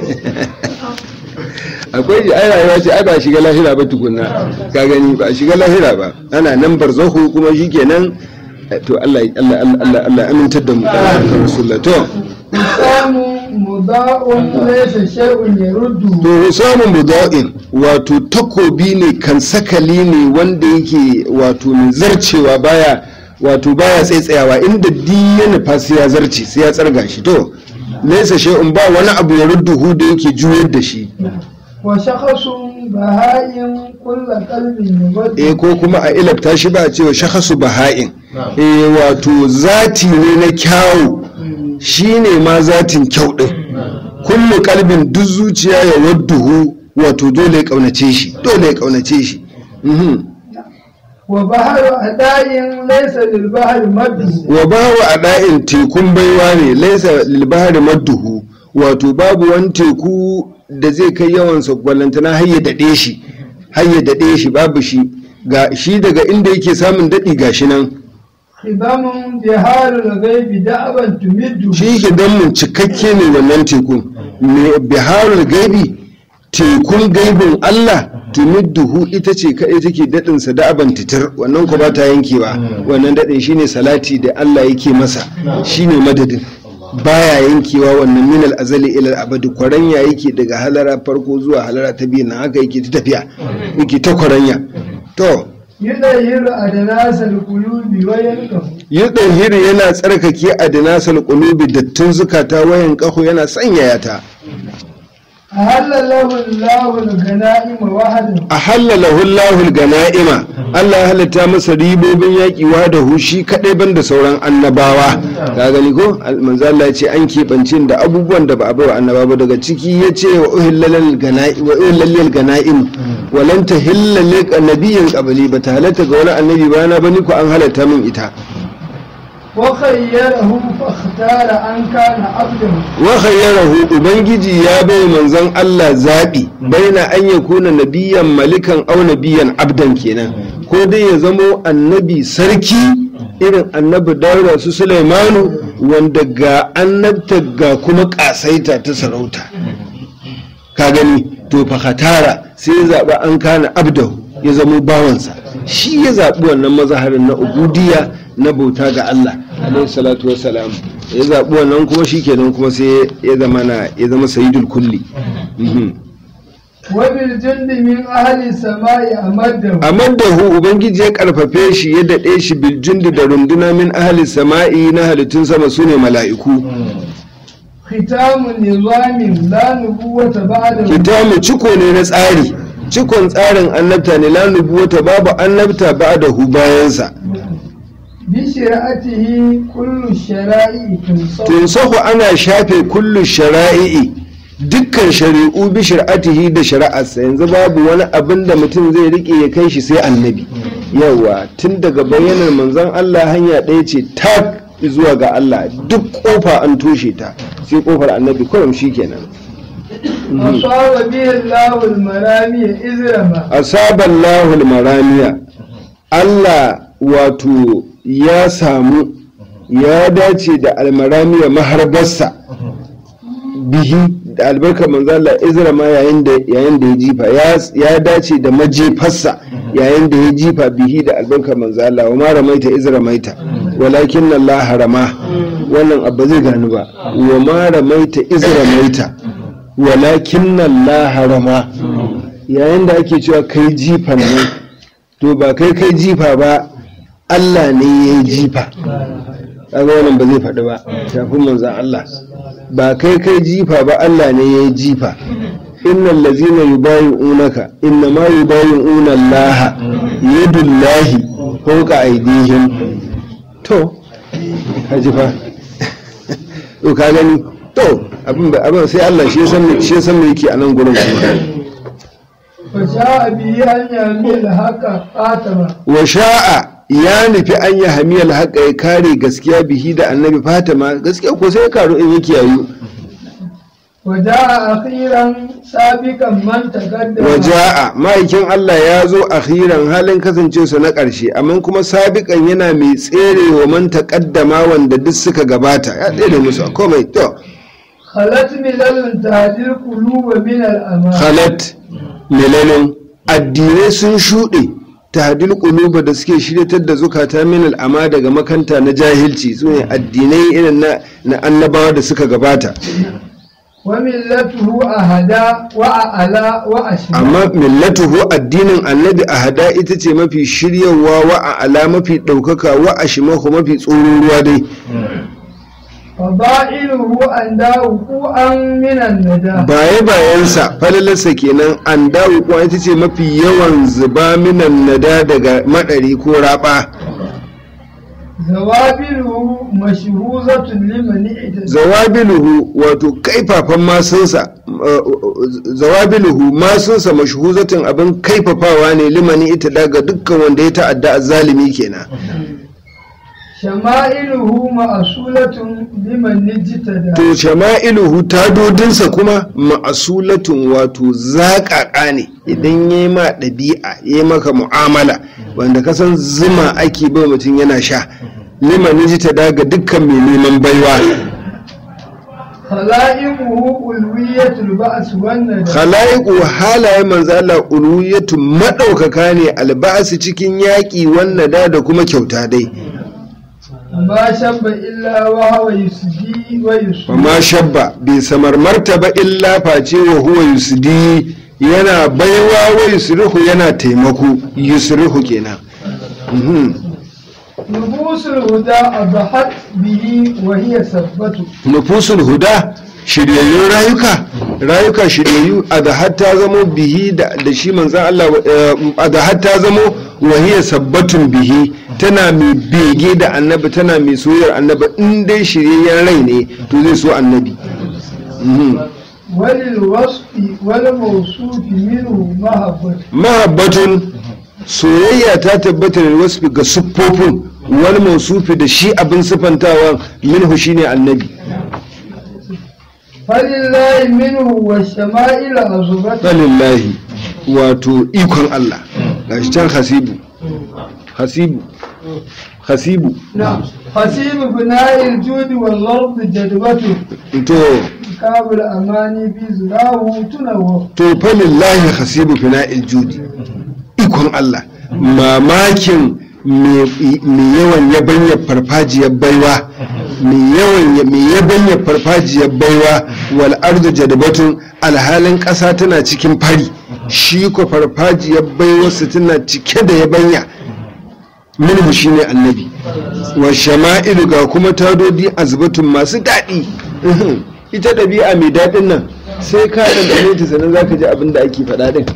Speaker 4: akwai shi ai rayuwa ce ai ba shiga lahira ba tukunna ka gani ba shiga lahira ba ana nan barzahu kuma shikenan eh, to Allah Allah Allah Allah amintar da mu da Rasulullah to
Speaker 3: حسام مضاء ليس شيء يرده
Speaker 4: to samun buda'in wato takobi ne kan sakali ne wanda yake wato mai zarcewa baya wato baya tsaitsayawa inda di ya nufa sai ya zarce sai ya tsarga shi to laisa shay'un ba wani abu ya rudduhu da yake juyar da shi
Speaker 3: وشخص بهائم كل قلب يبدو
Speaker 4: eh ko kuma a ilabta shi ba a cewa shakhasu baha'in eh wato zati ne na kyawu shine ma zatin kyau din kullu kalbin duk zuciya ya wadduhu wato dole ya kaunace shi dole ya kaunace shi mhm
Speaker 3: وبحر أداء ليس للبحر مد
Speaker 4: wa bawa a ɗa'in tekun baiwa ne laisa lilbahari madduhu wato babu wani teku da zai kai yawansa gwalantana har ya daɗe shi har ya daɗe shi babu shi ga shi daga inda yake samun daɗi ga shi nan
Speaker 3: خضم بحار الغيب دعبا تمد
Speaker 4: shi gidanmu cikakke ne wannan tekun mai biharul gaibi tekun gaibin Allah tumidduhu ita ce kaɗai take daɗinsa da aban titir wannan ko ba ta yankewa wannan daɗin shine salati da Allah yake masa shine madadin baya yankewa wannan minal azali ilal abadi kwaranya yake daga halara farko zuwa halara ta biyu na haka yake ta tafiya yake ta kwaranya to
Speaker 3: يدير أدناس القلوب ويلقه
Speaker 4: yi hiri yana tsarkake a dinasal qulubi dattin zukata wayan ƙaho yana sanyaya ta
Speaker 3: أهل له الله الغنائم وحده
Speaker 4: a halalahu Allahul gana'ima Allah ya halitta masa ribobin yaƙi wa da hushi kaɗai ban da sauran annabawa ka gani ko manzo Allah ya ce an keɓance da abubuwan da ba a bawa annaba ba daga ciki ya ce wa uhillalal gana'im wa uhillalal gana'im wa lan tahilla li nabiyyin qabli ba ta halatta ga wani annabi ba na bani ko an halatta min ita
Speaker 3: وخيره فاختار أن كان عبده
Speaker 4: wa khayyarahu ubangiji ya bai manzon Allah zabi baina an yakuna nabiyan malikan aw nabiyan abdan kenan ko dai ya zamo annabi sarki irin annabi Dawuda su Sulaimanu wanda ga annabta ga kuma kasaita ta sarauta ka gani to fa khatara sai ya zaba an kana abdahu ya zamo bawansa shi ya zabi wannan mazaharin na ubudiyya na bauta ga Allah alaihi salatu wassalam ya zaɓi wannan kuma shi kenan kuma sai ya zama na ya zama sayidul kulli Mhm.
Speaker 3: وبالجند من أهل السماء أمده
Speaker 4: amaddahu ubangiji ya karfafe shi ya daɗe shi biljundi da runduna min ahli sama'i na halittun sama su ne mala'iku
Speaker 3: ختام نظام لا نبوة بعده
Speaker 4: kitamu ciko ne na tsari cikon tsarin annabta ne la nubuwata babu annabta ba da hu bayansa
Speaker 3: بشرعته كل الشرائع تنصب
Speaker 4: tunsahu ana shafe kullu shara'i'i dukkan shari'u bi shari'atihi da shari'arsa yanzu babu wani abin da mutum zai rike ya kai shi sai annabi yawa tun daga bayyanar manzon Allah hanya ɗaya ce tak zuwa ga Allah duk kofa an toshe ta sai kofar annabi kurum shikenan
Speaker 3: أصاب به الله المرامي إذ رمى
Speaker 4: asaballahu almaramiya Allah wato ya samu ya dace da almaramiya maharbarsa bihi da albarkar manzo Allah izra ma yayin da yayin da ya jifa ya ya dace da majefarsa yayin da ya jifa bihi da albarkar manzo Allah wa ma ramaita izra maita walakin Allah harama wannan abu zai gani ba wa ma ramaita izra maita walakin Allah harama yayin da ake cewa kai jifan ne to ba kai kai jifa ba Allah ne ya yi jifa kaga wannan ba zai faɗi ba shafin manzan Allah ba kai kai jifa ba Allah ne ya yi jifa innal ladzina yubayi'unaka inna ma yubayi'una Allah yadullahi fawqa aydihim to haji fa to ka gani to abin ba abin sai Allah shi ya san me shi ya san me yake a nan gurin kuma
Speaker 3: وجاء به أن يهمي الحق قاتما
Speaker 4: wa sha'a ya nufi an yi hamiyar haƙa ya kare gaskiya bihi da annabi fatima gaskiya ko sai ya karu in yake yayu
Speaker 3: وجاء أخيرا سابقا من تقدم
Speaker 4: wa ja'a ma'aikin Allah ya zo akhiran halin kasancewarsa na ƙarshe amma kuma sabiƙan yana mai tsere wa man taƙaddama wanda duk suka gabata ya tsere musu a komai to
Speaker 3: خلت ملل تهدي القلوب من الأمان
Speaker 4: khalat milalin addinai sun shuɗe tahdil quluba da suke shiryatar da zukata min al'ama daga makanta na jahilci su ne addinai irin na, na annabawa da suka gabata
Speaker 3: وملته أهدى وأعلى وأشمل
Speaker 4: amma millatuhu addinin annabi a hada ita ce mafi shiryawa wa a ala mafi ɗaukaka wa a shimahu mafi tsoron ruwa dai
Speaker 3: فضائله أن وقوعا من الندى
Speaker 4: baye bayansa falalarsa kenan an dawo kuwa ita ce mafi yawan zuba minan nada daga maɗari ko raɓa
Speaker 3: زوابله مشهوزة لمن اعتدى
Speaker 4: zawabiluhu wato kaifafan masunsa uh, zawabiluhu masunsa mashhuzatin abin kaifafawa ne limani ita daga dukkan wanda ya ta'adda azzalimi kenan
Speaker 3: شمائله مأصولة لمن اجتدى
Speaker 4: to shama'iluhu tadodinsa kuma ma'asulatun wato zaƙaƙa ne idan ya yi ma ɗabi'a ya yi maka mu'amala wanda kasan zuma ake bai mutum yana sha liman ji ta daga dukkan mai neman baiwa
Speaker 3: خلائمه ألوية البأس والندى
Speaker 4: khala'iqu halaye manzo Allah uluyatu madaukaka ne alba'asi cikin yaƙi wannan da da kuma kyauta dai
Speaker 3: ما شب إلا وهو يسدي ويسدي
Speaker 4: ma shabba bai samar martaba illa face wa huwa yusdi yana baiwa wa yusrihu yana taimako yusrihu kenan Mhm.
Speaker 3: نفوس الهدى أضحت به وهي سبته
Speaker 4: nufusul huda shiryayyun rayuka rayuka shiryayyu a da hatta zamo bihi da da shi manzan Allah eh, a da hatta zamo wahiyar sabbatun bihi tana mai bege da annabi tana mai soyayyar annabi in dai shiryayyen rai ne to zai so annabi Mhm.
Speaker 3: وللوصف والموصوف منه محبة
Speaker 4: mahabbatun soyayya ta tabbata da wasu ga siffofin wani mausufi da shi abin siffantawa minhu shine annabi
Speaker 3: فلله منه والشمائل أزبته
Speaker 4: lillahi wato ikon Allah gashi can hasibu hasibu hasibu
Speaker 3: نعم حسيب بناء الجود والأرض جدوته
Speaker 4: to
Speaker 3: كاب الأماني في زراه تنوه
Speaker 4: to fa lillahi hasibu fina'il judi ikon Allah mamakin mai yawan yabanya farfajiyar baiwa mai yawan mai yabanya farfajiyar baiwa wal ardu jadbatun alhalin ƙasa tana cikin fari shi ko farfajiyar baiwarsa tana cike da yabanya minhu shine annabi wa shama'ilu ga kuma tadodi azbatun masu daɗi ita ɗabi'a mai daɗin nan sai ka ɗanɗane ta sannan za ka ji abin da ake faɗa ɗin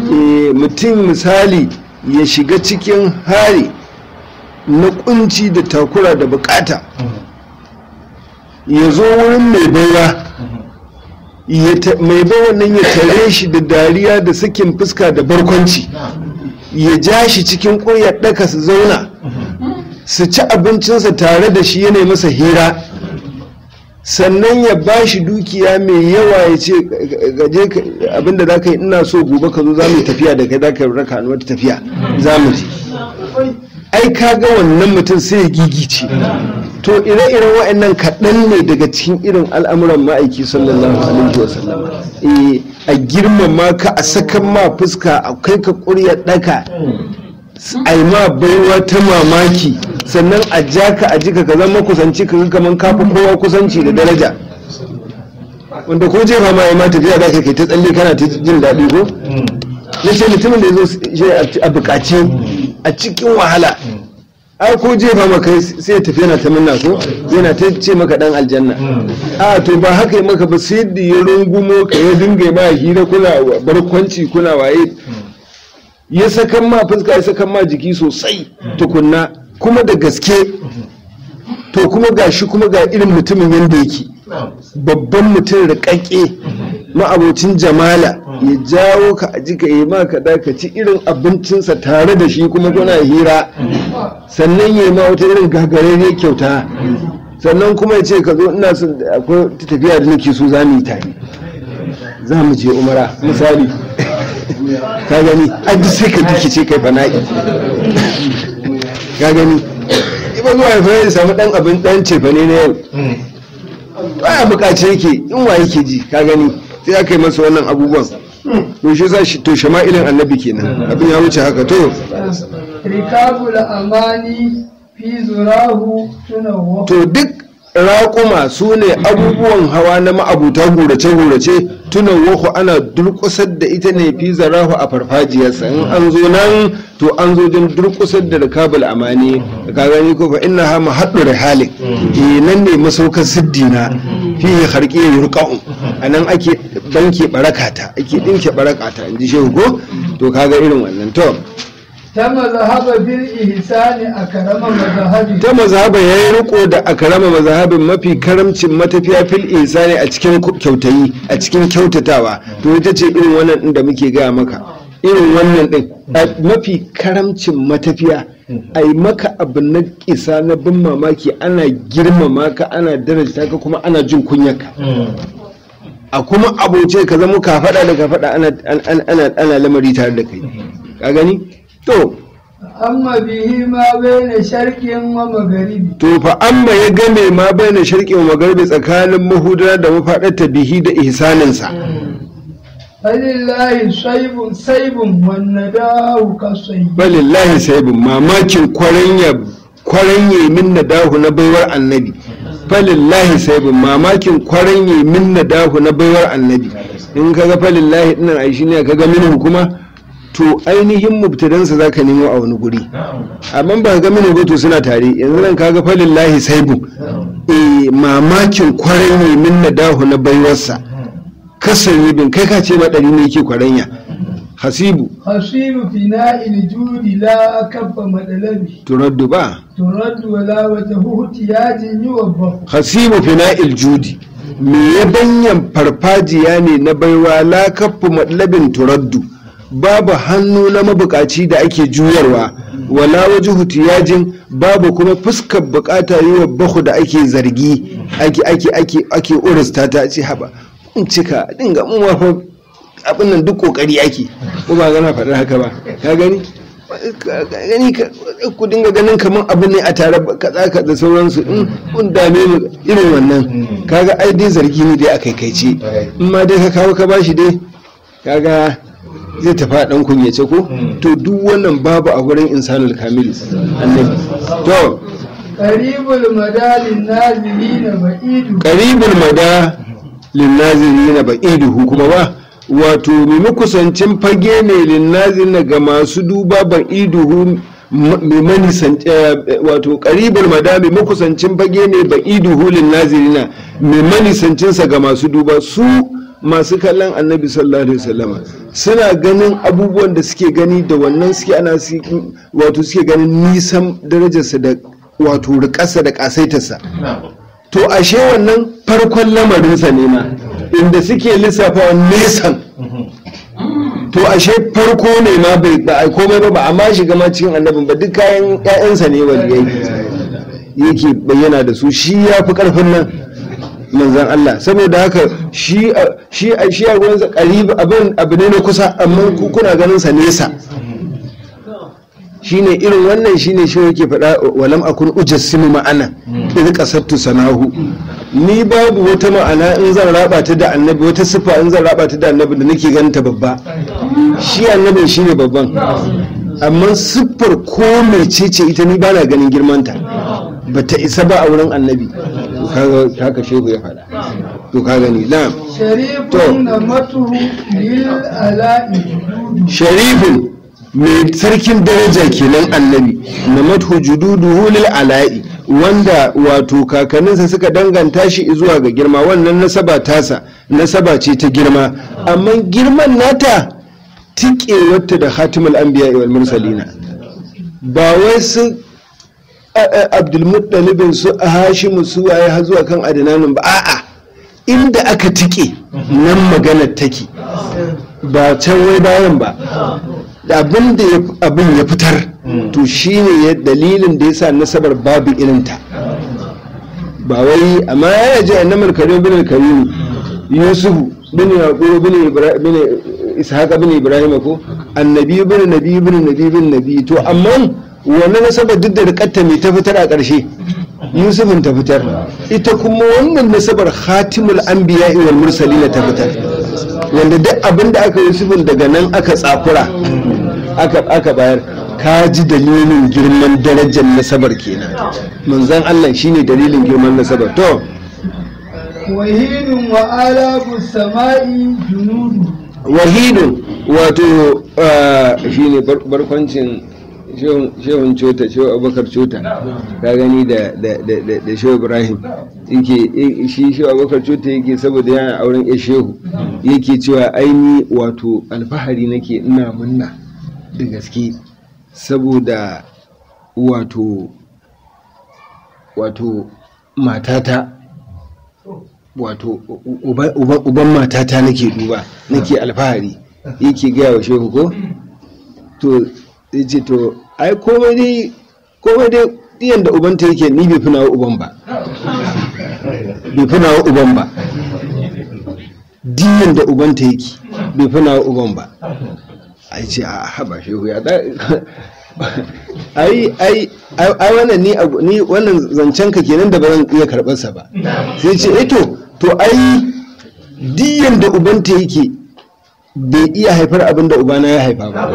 Speaker 4: Eh, mutum misali ya shiga cikin hari na kunci da takura da bukata ya zo wurin mai baiwa ya ta- mai baiwa nan ya tare shi da dariya da sakin fuska da barkwanci ya ja shi cikin ƙuryar ɗaka su zauna su ci abincinsa tare da shi yana masa hira sannan ya ba shi dukiya mai yawa ya ce gaje ka- abinda za ka yi ina so gobe ka zo za mu yi tafiya da kai za ka raka ni wata tafiya za mu je ai ka ga wannan mutum sai ya gigice to ire-iren wa'annan kaɗan ne daga cikin irin al'amuran ma'aiki sallallahu alaihi wasallam eh a girmama ka a sakan ma fuska a kai ka ƙurya ɗaka a yi ma baiwa ta mamaki sannan a ja ka a jika ka zama kusanci ka ga kamar kafa kowa kusanci da daraja wanda ko jefa ma ya ma tafiya za ka kai ta tsalle kana ta jin daɗi ko na ce mutumin da ya zo shi a bukaci a cikin wahala ai ko jefa maka sai ya tafi yana ta minna ko yana ta ce maka dan aljanna a to ba haka yi maka ba sai da ya rungumo ka ya dinga ma hira kuna barkwanci kuna waye ya sakan ma fuska ya sakan ma jiki sosai tukunna kuma da gaske to kuma ga shi kuma ga irin mutumin yadda yake babban mutum rikakke ma'abocin jamala ya jawo ka a jika yi ma ka ka ci irin abincinsa tare da shi kuma kuna hira sannan ya yi ma wata irin gagararriyar kyauta sannan kuma ya ce ka zo ina son akwai tafiya da nake so za mu yi tare za mu je umara misali ka gani an ji sai ka rikice kai fana'i ka gani iba zuwa ya fara samu dan abin dan cefane na yau baya bukace yake in wa yake ji ka gani sai aka yi masa wannan abubuwan to shi sa shi to shama'ilin annabi kenan abin ya wuce haka to
Speaker 3: rikabul amani fi zurahu tunawa
Speaker 4: to duk raƙuma su ne abubuwan hawa na ma'abuta gurace-gurace tunan wahu ana durƙusar da ita ne fi zarahu a farfajiyarsa in an zo nan to an zo don durƙusar da rikabul amani ka gani ko fa inna ha mahaɗu rihalin eh nan ne masaukar siddina fi harƙi yurqa'u anan ake banke barakata ake dinke barakata in ji shehu ko to kaga irin wannan to
Speaker 3: ta mazhaba bil ihsani a karama mazhabi
Speaker 4: ta mazhaba ya yi riko da akarama mazhabin mafi karamcin matafiya fil insani a cikin kyautayi a cikin kyautatawa to ita ce irin wannan din da muke gaya maka irin wannan din a mafi karamcin matafiya a yi maka abu na kisa na bin mamaki ana girmama ka ana darajta ka kuma ana jin kunyarka a kuma aboce ka zama ka faɗa da ka faɗa ana, ana, ana, ana lamari tare da kai ka gani to
Speaker 3: amma bihi ma baina sharqin wa magharibi
Speaker 4: to fa amma ya game ma baina sharqi wa magharibi tsakanin mahudara da mafaɗar bihi da ihsaninsa
Speaker 3: falillahi saibun saibun wan nadahu kasayyi
Speaker 4: balillahi saibin mamakin kwaranya kwaranye min nadahu na baiwar annabi falillahi saibin mamakin kwaranye min nadahu na baiwar annabi in kaga falillahi dinnan ai shine kaga minhu kuma to ainihin mubtadansa zaka nemo a wani guri amma ba ga minhu ba to suna tare yanzu nan kaga falillahi saibin eh mamakin kwaranye min nadahu na baiwarsa kasan bin kai ka ce madari ne yake kwaranya hasibu
Speaker 3: hasibu fina'il judi la kabba madalabi
Speaker 4: turaddu ba
Speaker 3: turaddu wala wajhu tiyajin yuwabbahu
Speaker 4: hasibu fina'il judi me ya banyan farfajiya ne na baiwa la kaffu madlabin turaddu babu hannu na mabukaci da ake juyarwa wala wajhu tiyajin babu kuma fuskar bukata yi wa bahu da ake zargi ake ake ake ake urista ta ce haba kun cika dinga mu ma fa abin nan duk kokari ake ko ba gana faɗar haka ba ka gani ka gani ka- ku dinga ganin kamar abu ne a tare ba- kaza ka da sauransu in kun dame mu irin wannan kaga ai dai zargi ne dai a kaikaice in ma dai ka kawo ka bashi dai kaga zai tafi a dan kunyace ko to duk wannan babu a gurin insanul kamil annabi to
Speaker 3: qaribul madalin nazilina ba'idu
Speaker 4: qaribul mada linnazirina ba'iduhu kuma ba wato mai makusancin fage ne linnazirina ga masu duba ba'iduhu mai manisan wato qaribul mada mai makusancin fage ne ba'iduhu linnazirina mai manisancinsa ga masu duba su masu kallon annabi sallallahu alaihi wasallama suna ganin abubuwan da suke gani da wannan suke ana su- wato suke ganin nisan darajarsa da wato rikarsa da kasaitarsa to ashe wannan farkon lamarinsa ne ma inda suke lissafa nesan to ashe farko ne ma bai ba a komai ba ba amma shiga ma cikin annabin ba duk kayan ƴaƴansa ne waliyai yake bayyana da su shi ya fi karfin nan manzan Allah saboda haka shi a- shi a shi a gurinsa qarib abin abu ne na kusa amma ku kuna ganin sa nesa shine irin wannan shine shi yake faɗa walam akun ujassimu ma'ana idh qasattu sanahu ni babu wata ma'ana in zan raba ta da annabi wata sifa in zan raba ta da annabi da nake ganin ta babba shi annabin shine babban amma siffar ko mecece ita ni bana ganin girmanta bata isa ba a wurin annabi To kaga haka shehu ya faɗa to ka gani na'am
Speaker 3: sharifun na matuhu lil ala'i
Speaker 4: sharifin mai sarkin daraja kenan annabi na mathu jududuhu lil ala'i wanda wato kakanninsa suka danganta shi zuwa ga girma wannan nasaba tasa nasaba ce ta girma amma girman nata tike wata da hatimul anbiya wal mursalina ba wai su abdulmuttalibin su hashimu su waye har zuwa kan adinanin ba a'a inda aka tike nan maganar take ba can wai bayan ba abin da ya- abin ya fitar to shine ya dalilin da yasa nasabar babu irinta ba wai amma ya ji annamar karim bin karim yusuf bin yaqub bin ibrahim bin ishaq bin ibrahim ko annabi bin nabi bin nabi bin nabi to amma wannan nasabar duk da rikatta mai ta fitar a ƙarshe yusufin ta fitar ita kuma wannan nasabar khatimul anbiya wal mursalin ta fitar wanda duk abin da aka yusufin daga nan aka tsakura aka aka bayar ka ji dalilin girman darajar nasabar kenan manzon Allah shine dalilin girman nasabar to
Speaker 3: wahidun wa alabu sama'i junudu
Speaker 4: wahidun wato ah, shine bar- barkwancin shehun shehun cota shehu abubakar cota ka gani da da da da- da shehu ibrahim yake eh, shi shehu abubakar cota yake saboda yana auren ya shehu yake cewa aini wato alfahari nake ina munna da gaske saboda wato wato matata wato u- uba- uba- uban matata nake duba nake alfahari yake gaya wa shehu ko to ya ce to ai komai dai komai dai diyan da ubanta yake ni bai fi nawa uban ba bai fi nawa uban ba diyan da ubanta yake bai fi nawa uban ba ai ce a haba shehu ya da ai ai ai ai wannan ni abu- ni wannan zancen ka kenan da ba zan iya karɓar sa ba sai ce eh to to ai diyan da ubanta yake bai iya haifar abin da ubana ya haifa ba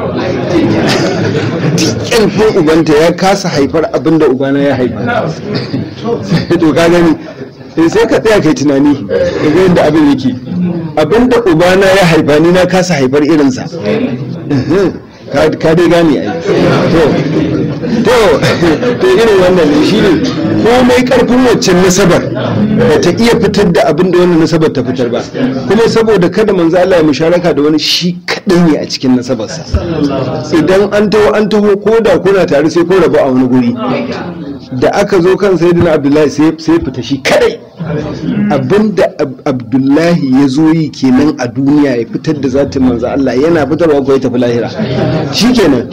Speaker 4: dukkan ko ubanta ya kasa haifar abin da ubana ya haifa to ka gani eh, sai ka tsaya kai tunani ka ga yadda abin yake abin da ubana ya haifa ni na kasa haifar irinsa ka ka dai gane ai to to to irin wannan ne shi ne komai karfin waccan nasabar ba ta iya fitar da abin da wannan nasabar ta fitar ba kuma saboda kada manzo Allah ya musharaka da wani shi kadai ne a cikin nasabarsa idan an taho an taho ko da kuna tare sai ko rabu a wani guri da aka zo kan sayyidina abdullahi sai sai fita shi kadai abinda Ab- abdullahi ya zo yi kenan a duniya ya fitar da zatin manzo Allah yana fitarwa ko ya tafi lahira shikenan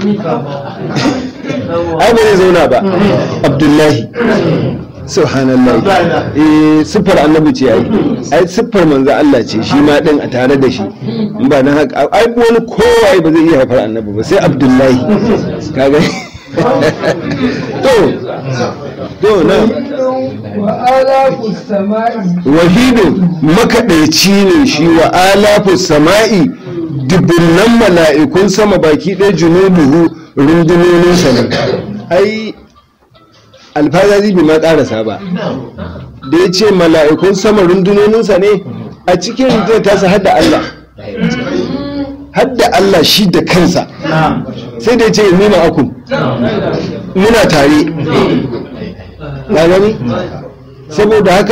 Speaker 4: ai ba zai zauna ba abdullahi subhanallah eh siffar annabi ce ai ai siffar manzo Allah ce shi ma din a tare da shi in ba dan haka ai wani kowa ba zai iya haifar annabi ba sai abdullahi kaga to to na
Speaker 3: wa alabu sama'i
Speaker 4: wahidu makaɗaici ne shi wa alafu sama'i dubunnan mala'ikun sama baki ɗaya junubuhu rundunoninsa ne ai alfazazi bai ma ƙarasa ba da ya ce mala'ikun sama rundunoninsa ne a cikin rundunar tasa hadda Allah hadda Allah shi da kansa sai da ya ce nima akun muna tare na gani saboda haka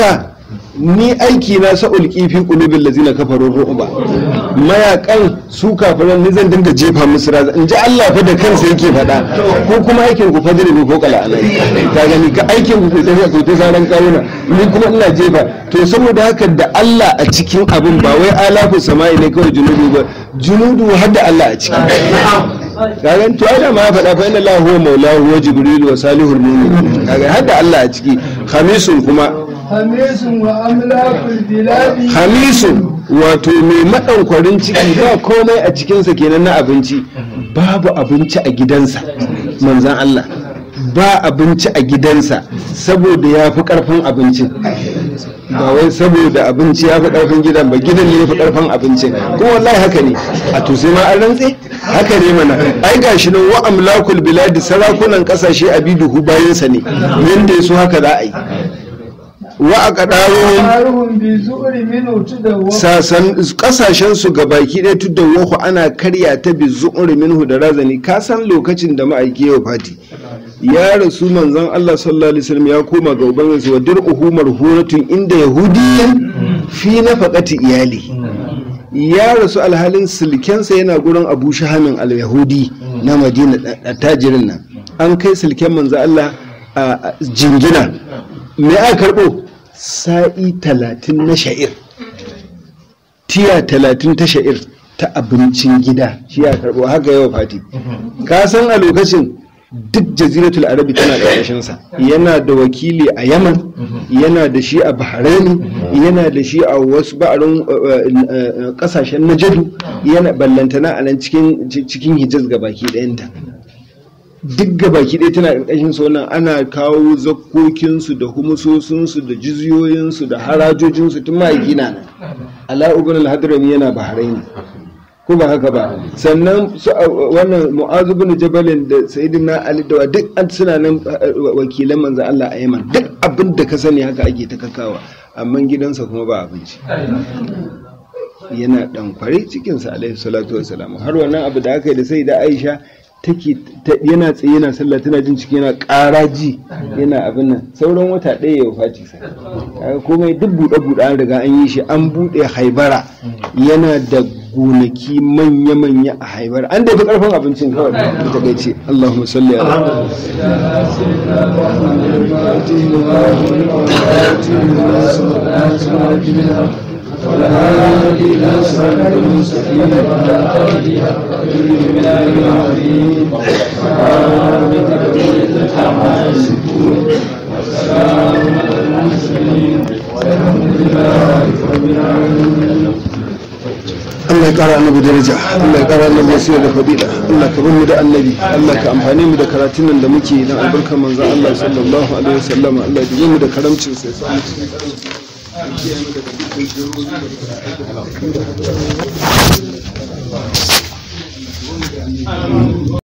Speaker 4: ni aiki na sa'ul kifi qulubil ladzina kafaru ru'ba mayakan su kafiran ni zan dinga jefa musu raza in ji Allah fa da kansa yake faɗa ko kuma aikin ku fadiri ne ko kala anai ka gani ka aikin ku tafiya ku ta saran kawuna ni kuma ina jefa to saboda haka da Allah a cikin abin ba wai alafu sama'i ne kawai junudu ba junudu har da Allah a ciki kaga to ai da ma ya faɗa fa inna Allah huwa maulahu wa jibril wa salihul mu'min kaga har da Allah a ciki khamisun kuma
Speaker 3: hamisun wa amlakul biladi
Speaker 4: hamisun wato mai maɗankwarin ciki ba komai a cikinsa kenan na abinci babu abinci a gidansa manzan Allah ba abinci a gidansa saboda ya fi ƙarfin abincin ba wai saboda abinci ya fi ƙarfin gidan ba gidan ne ya fi ƙarfin abincin kuma wallahi haka ne a to sai ma an rantse haka ne mana ai gashi nan wa amlakul biladi sarakunan ƙasashe a biduhu bayansa ne yanda ya so haka za a yi wa a ƙaɗaro
Speaker 3: haruhun bi zu'ri min tudawwa
Speaker 4: sasan kasashen su ga baki ɗaya tudda wahu ana karya ta bi zu'uri minhu da razani ka san lokacin da ma'aiki yau fati ya rasu manzon Allah sallallahu alaihi wasallam ya koma ga ubangiji wa dir'uhu marhuratun inda yahudiyan fi nafaqati iyali ya rasu alhalin silkensa yana gurin Abu Shahamin al-Yahudi na Madina tajirin nan an kai silken manzon Allah a jingina me aka karbo sa'i talatin na sha'ir tiya talatin ta sha'ir ta abincin gida shi ya karbo haka yawa fati ka san a lokacin duk jaziratul arabi tana ƙarƙashinsa yana da wakili a yaman yana da shi a bahraini yana da shi a wasu ba'arin ƙasashen najadu yana ballantana a nan cikin hijaz ga baki ɗayanta duk gabaki ɗaya tana ƙarƙashin su wannan ana kawo zakkokinsu da humusosinsu da jiziyoyinsu da harajojinsu tun ma'aiki na nan ala ibn al-hadrami yana bahrain ko ba haka ba sannan su wannan mu'azu bin jabalin da sayyidina ali da duk an suna nan wakilan manzo Allah a Yaman duk abin da ka sani haka ake ta kakawa amma gidansa kuma ba abinci yana dankware cikinsa alaihi salatu wassalam har wannan abu da aka yi da sai da Aisha take yana tsaye yana sallah tana jin ciki yana ƙaraji yana abin nan sauran wata ɗaya ya faci sai kaga komai duk buɗe buɗe an riga an yi shi an buɗe haibara yana da gonaki manya manya a haibara an da fi ƙarfin abincin kawai da ta gaice Allahumma salli ala
Speaker 2: والهادي إلى صراط المستقيم وعلى آله حق قدره من العظيم سبحان ربك رب العزة عما يصفون والسلام على المرسلين والحمد لله رب العالمين
Speaker 4: Allah ya ƙara annabi daraja Allah ya ƙara annabi wasiyar da fadila Allah ka bar mu da annabi Allah ka amfane mu da karatun nan da muke na albarkar manzon Allah sallallahu alaihi wasallam Allah ya mu da karamcin sai sa mu cikin karamcin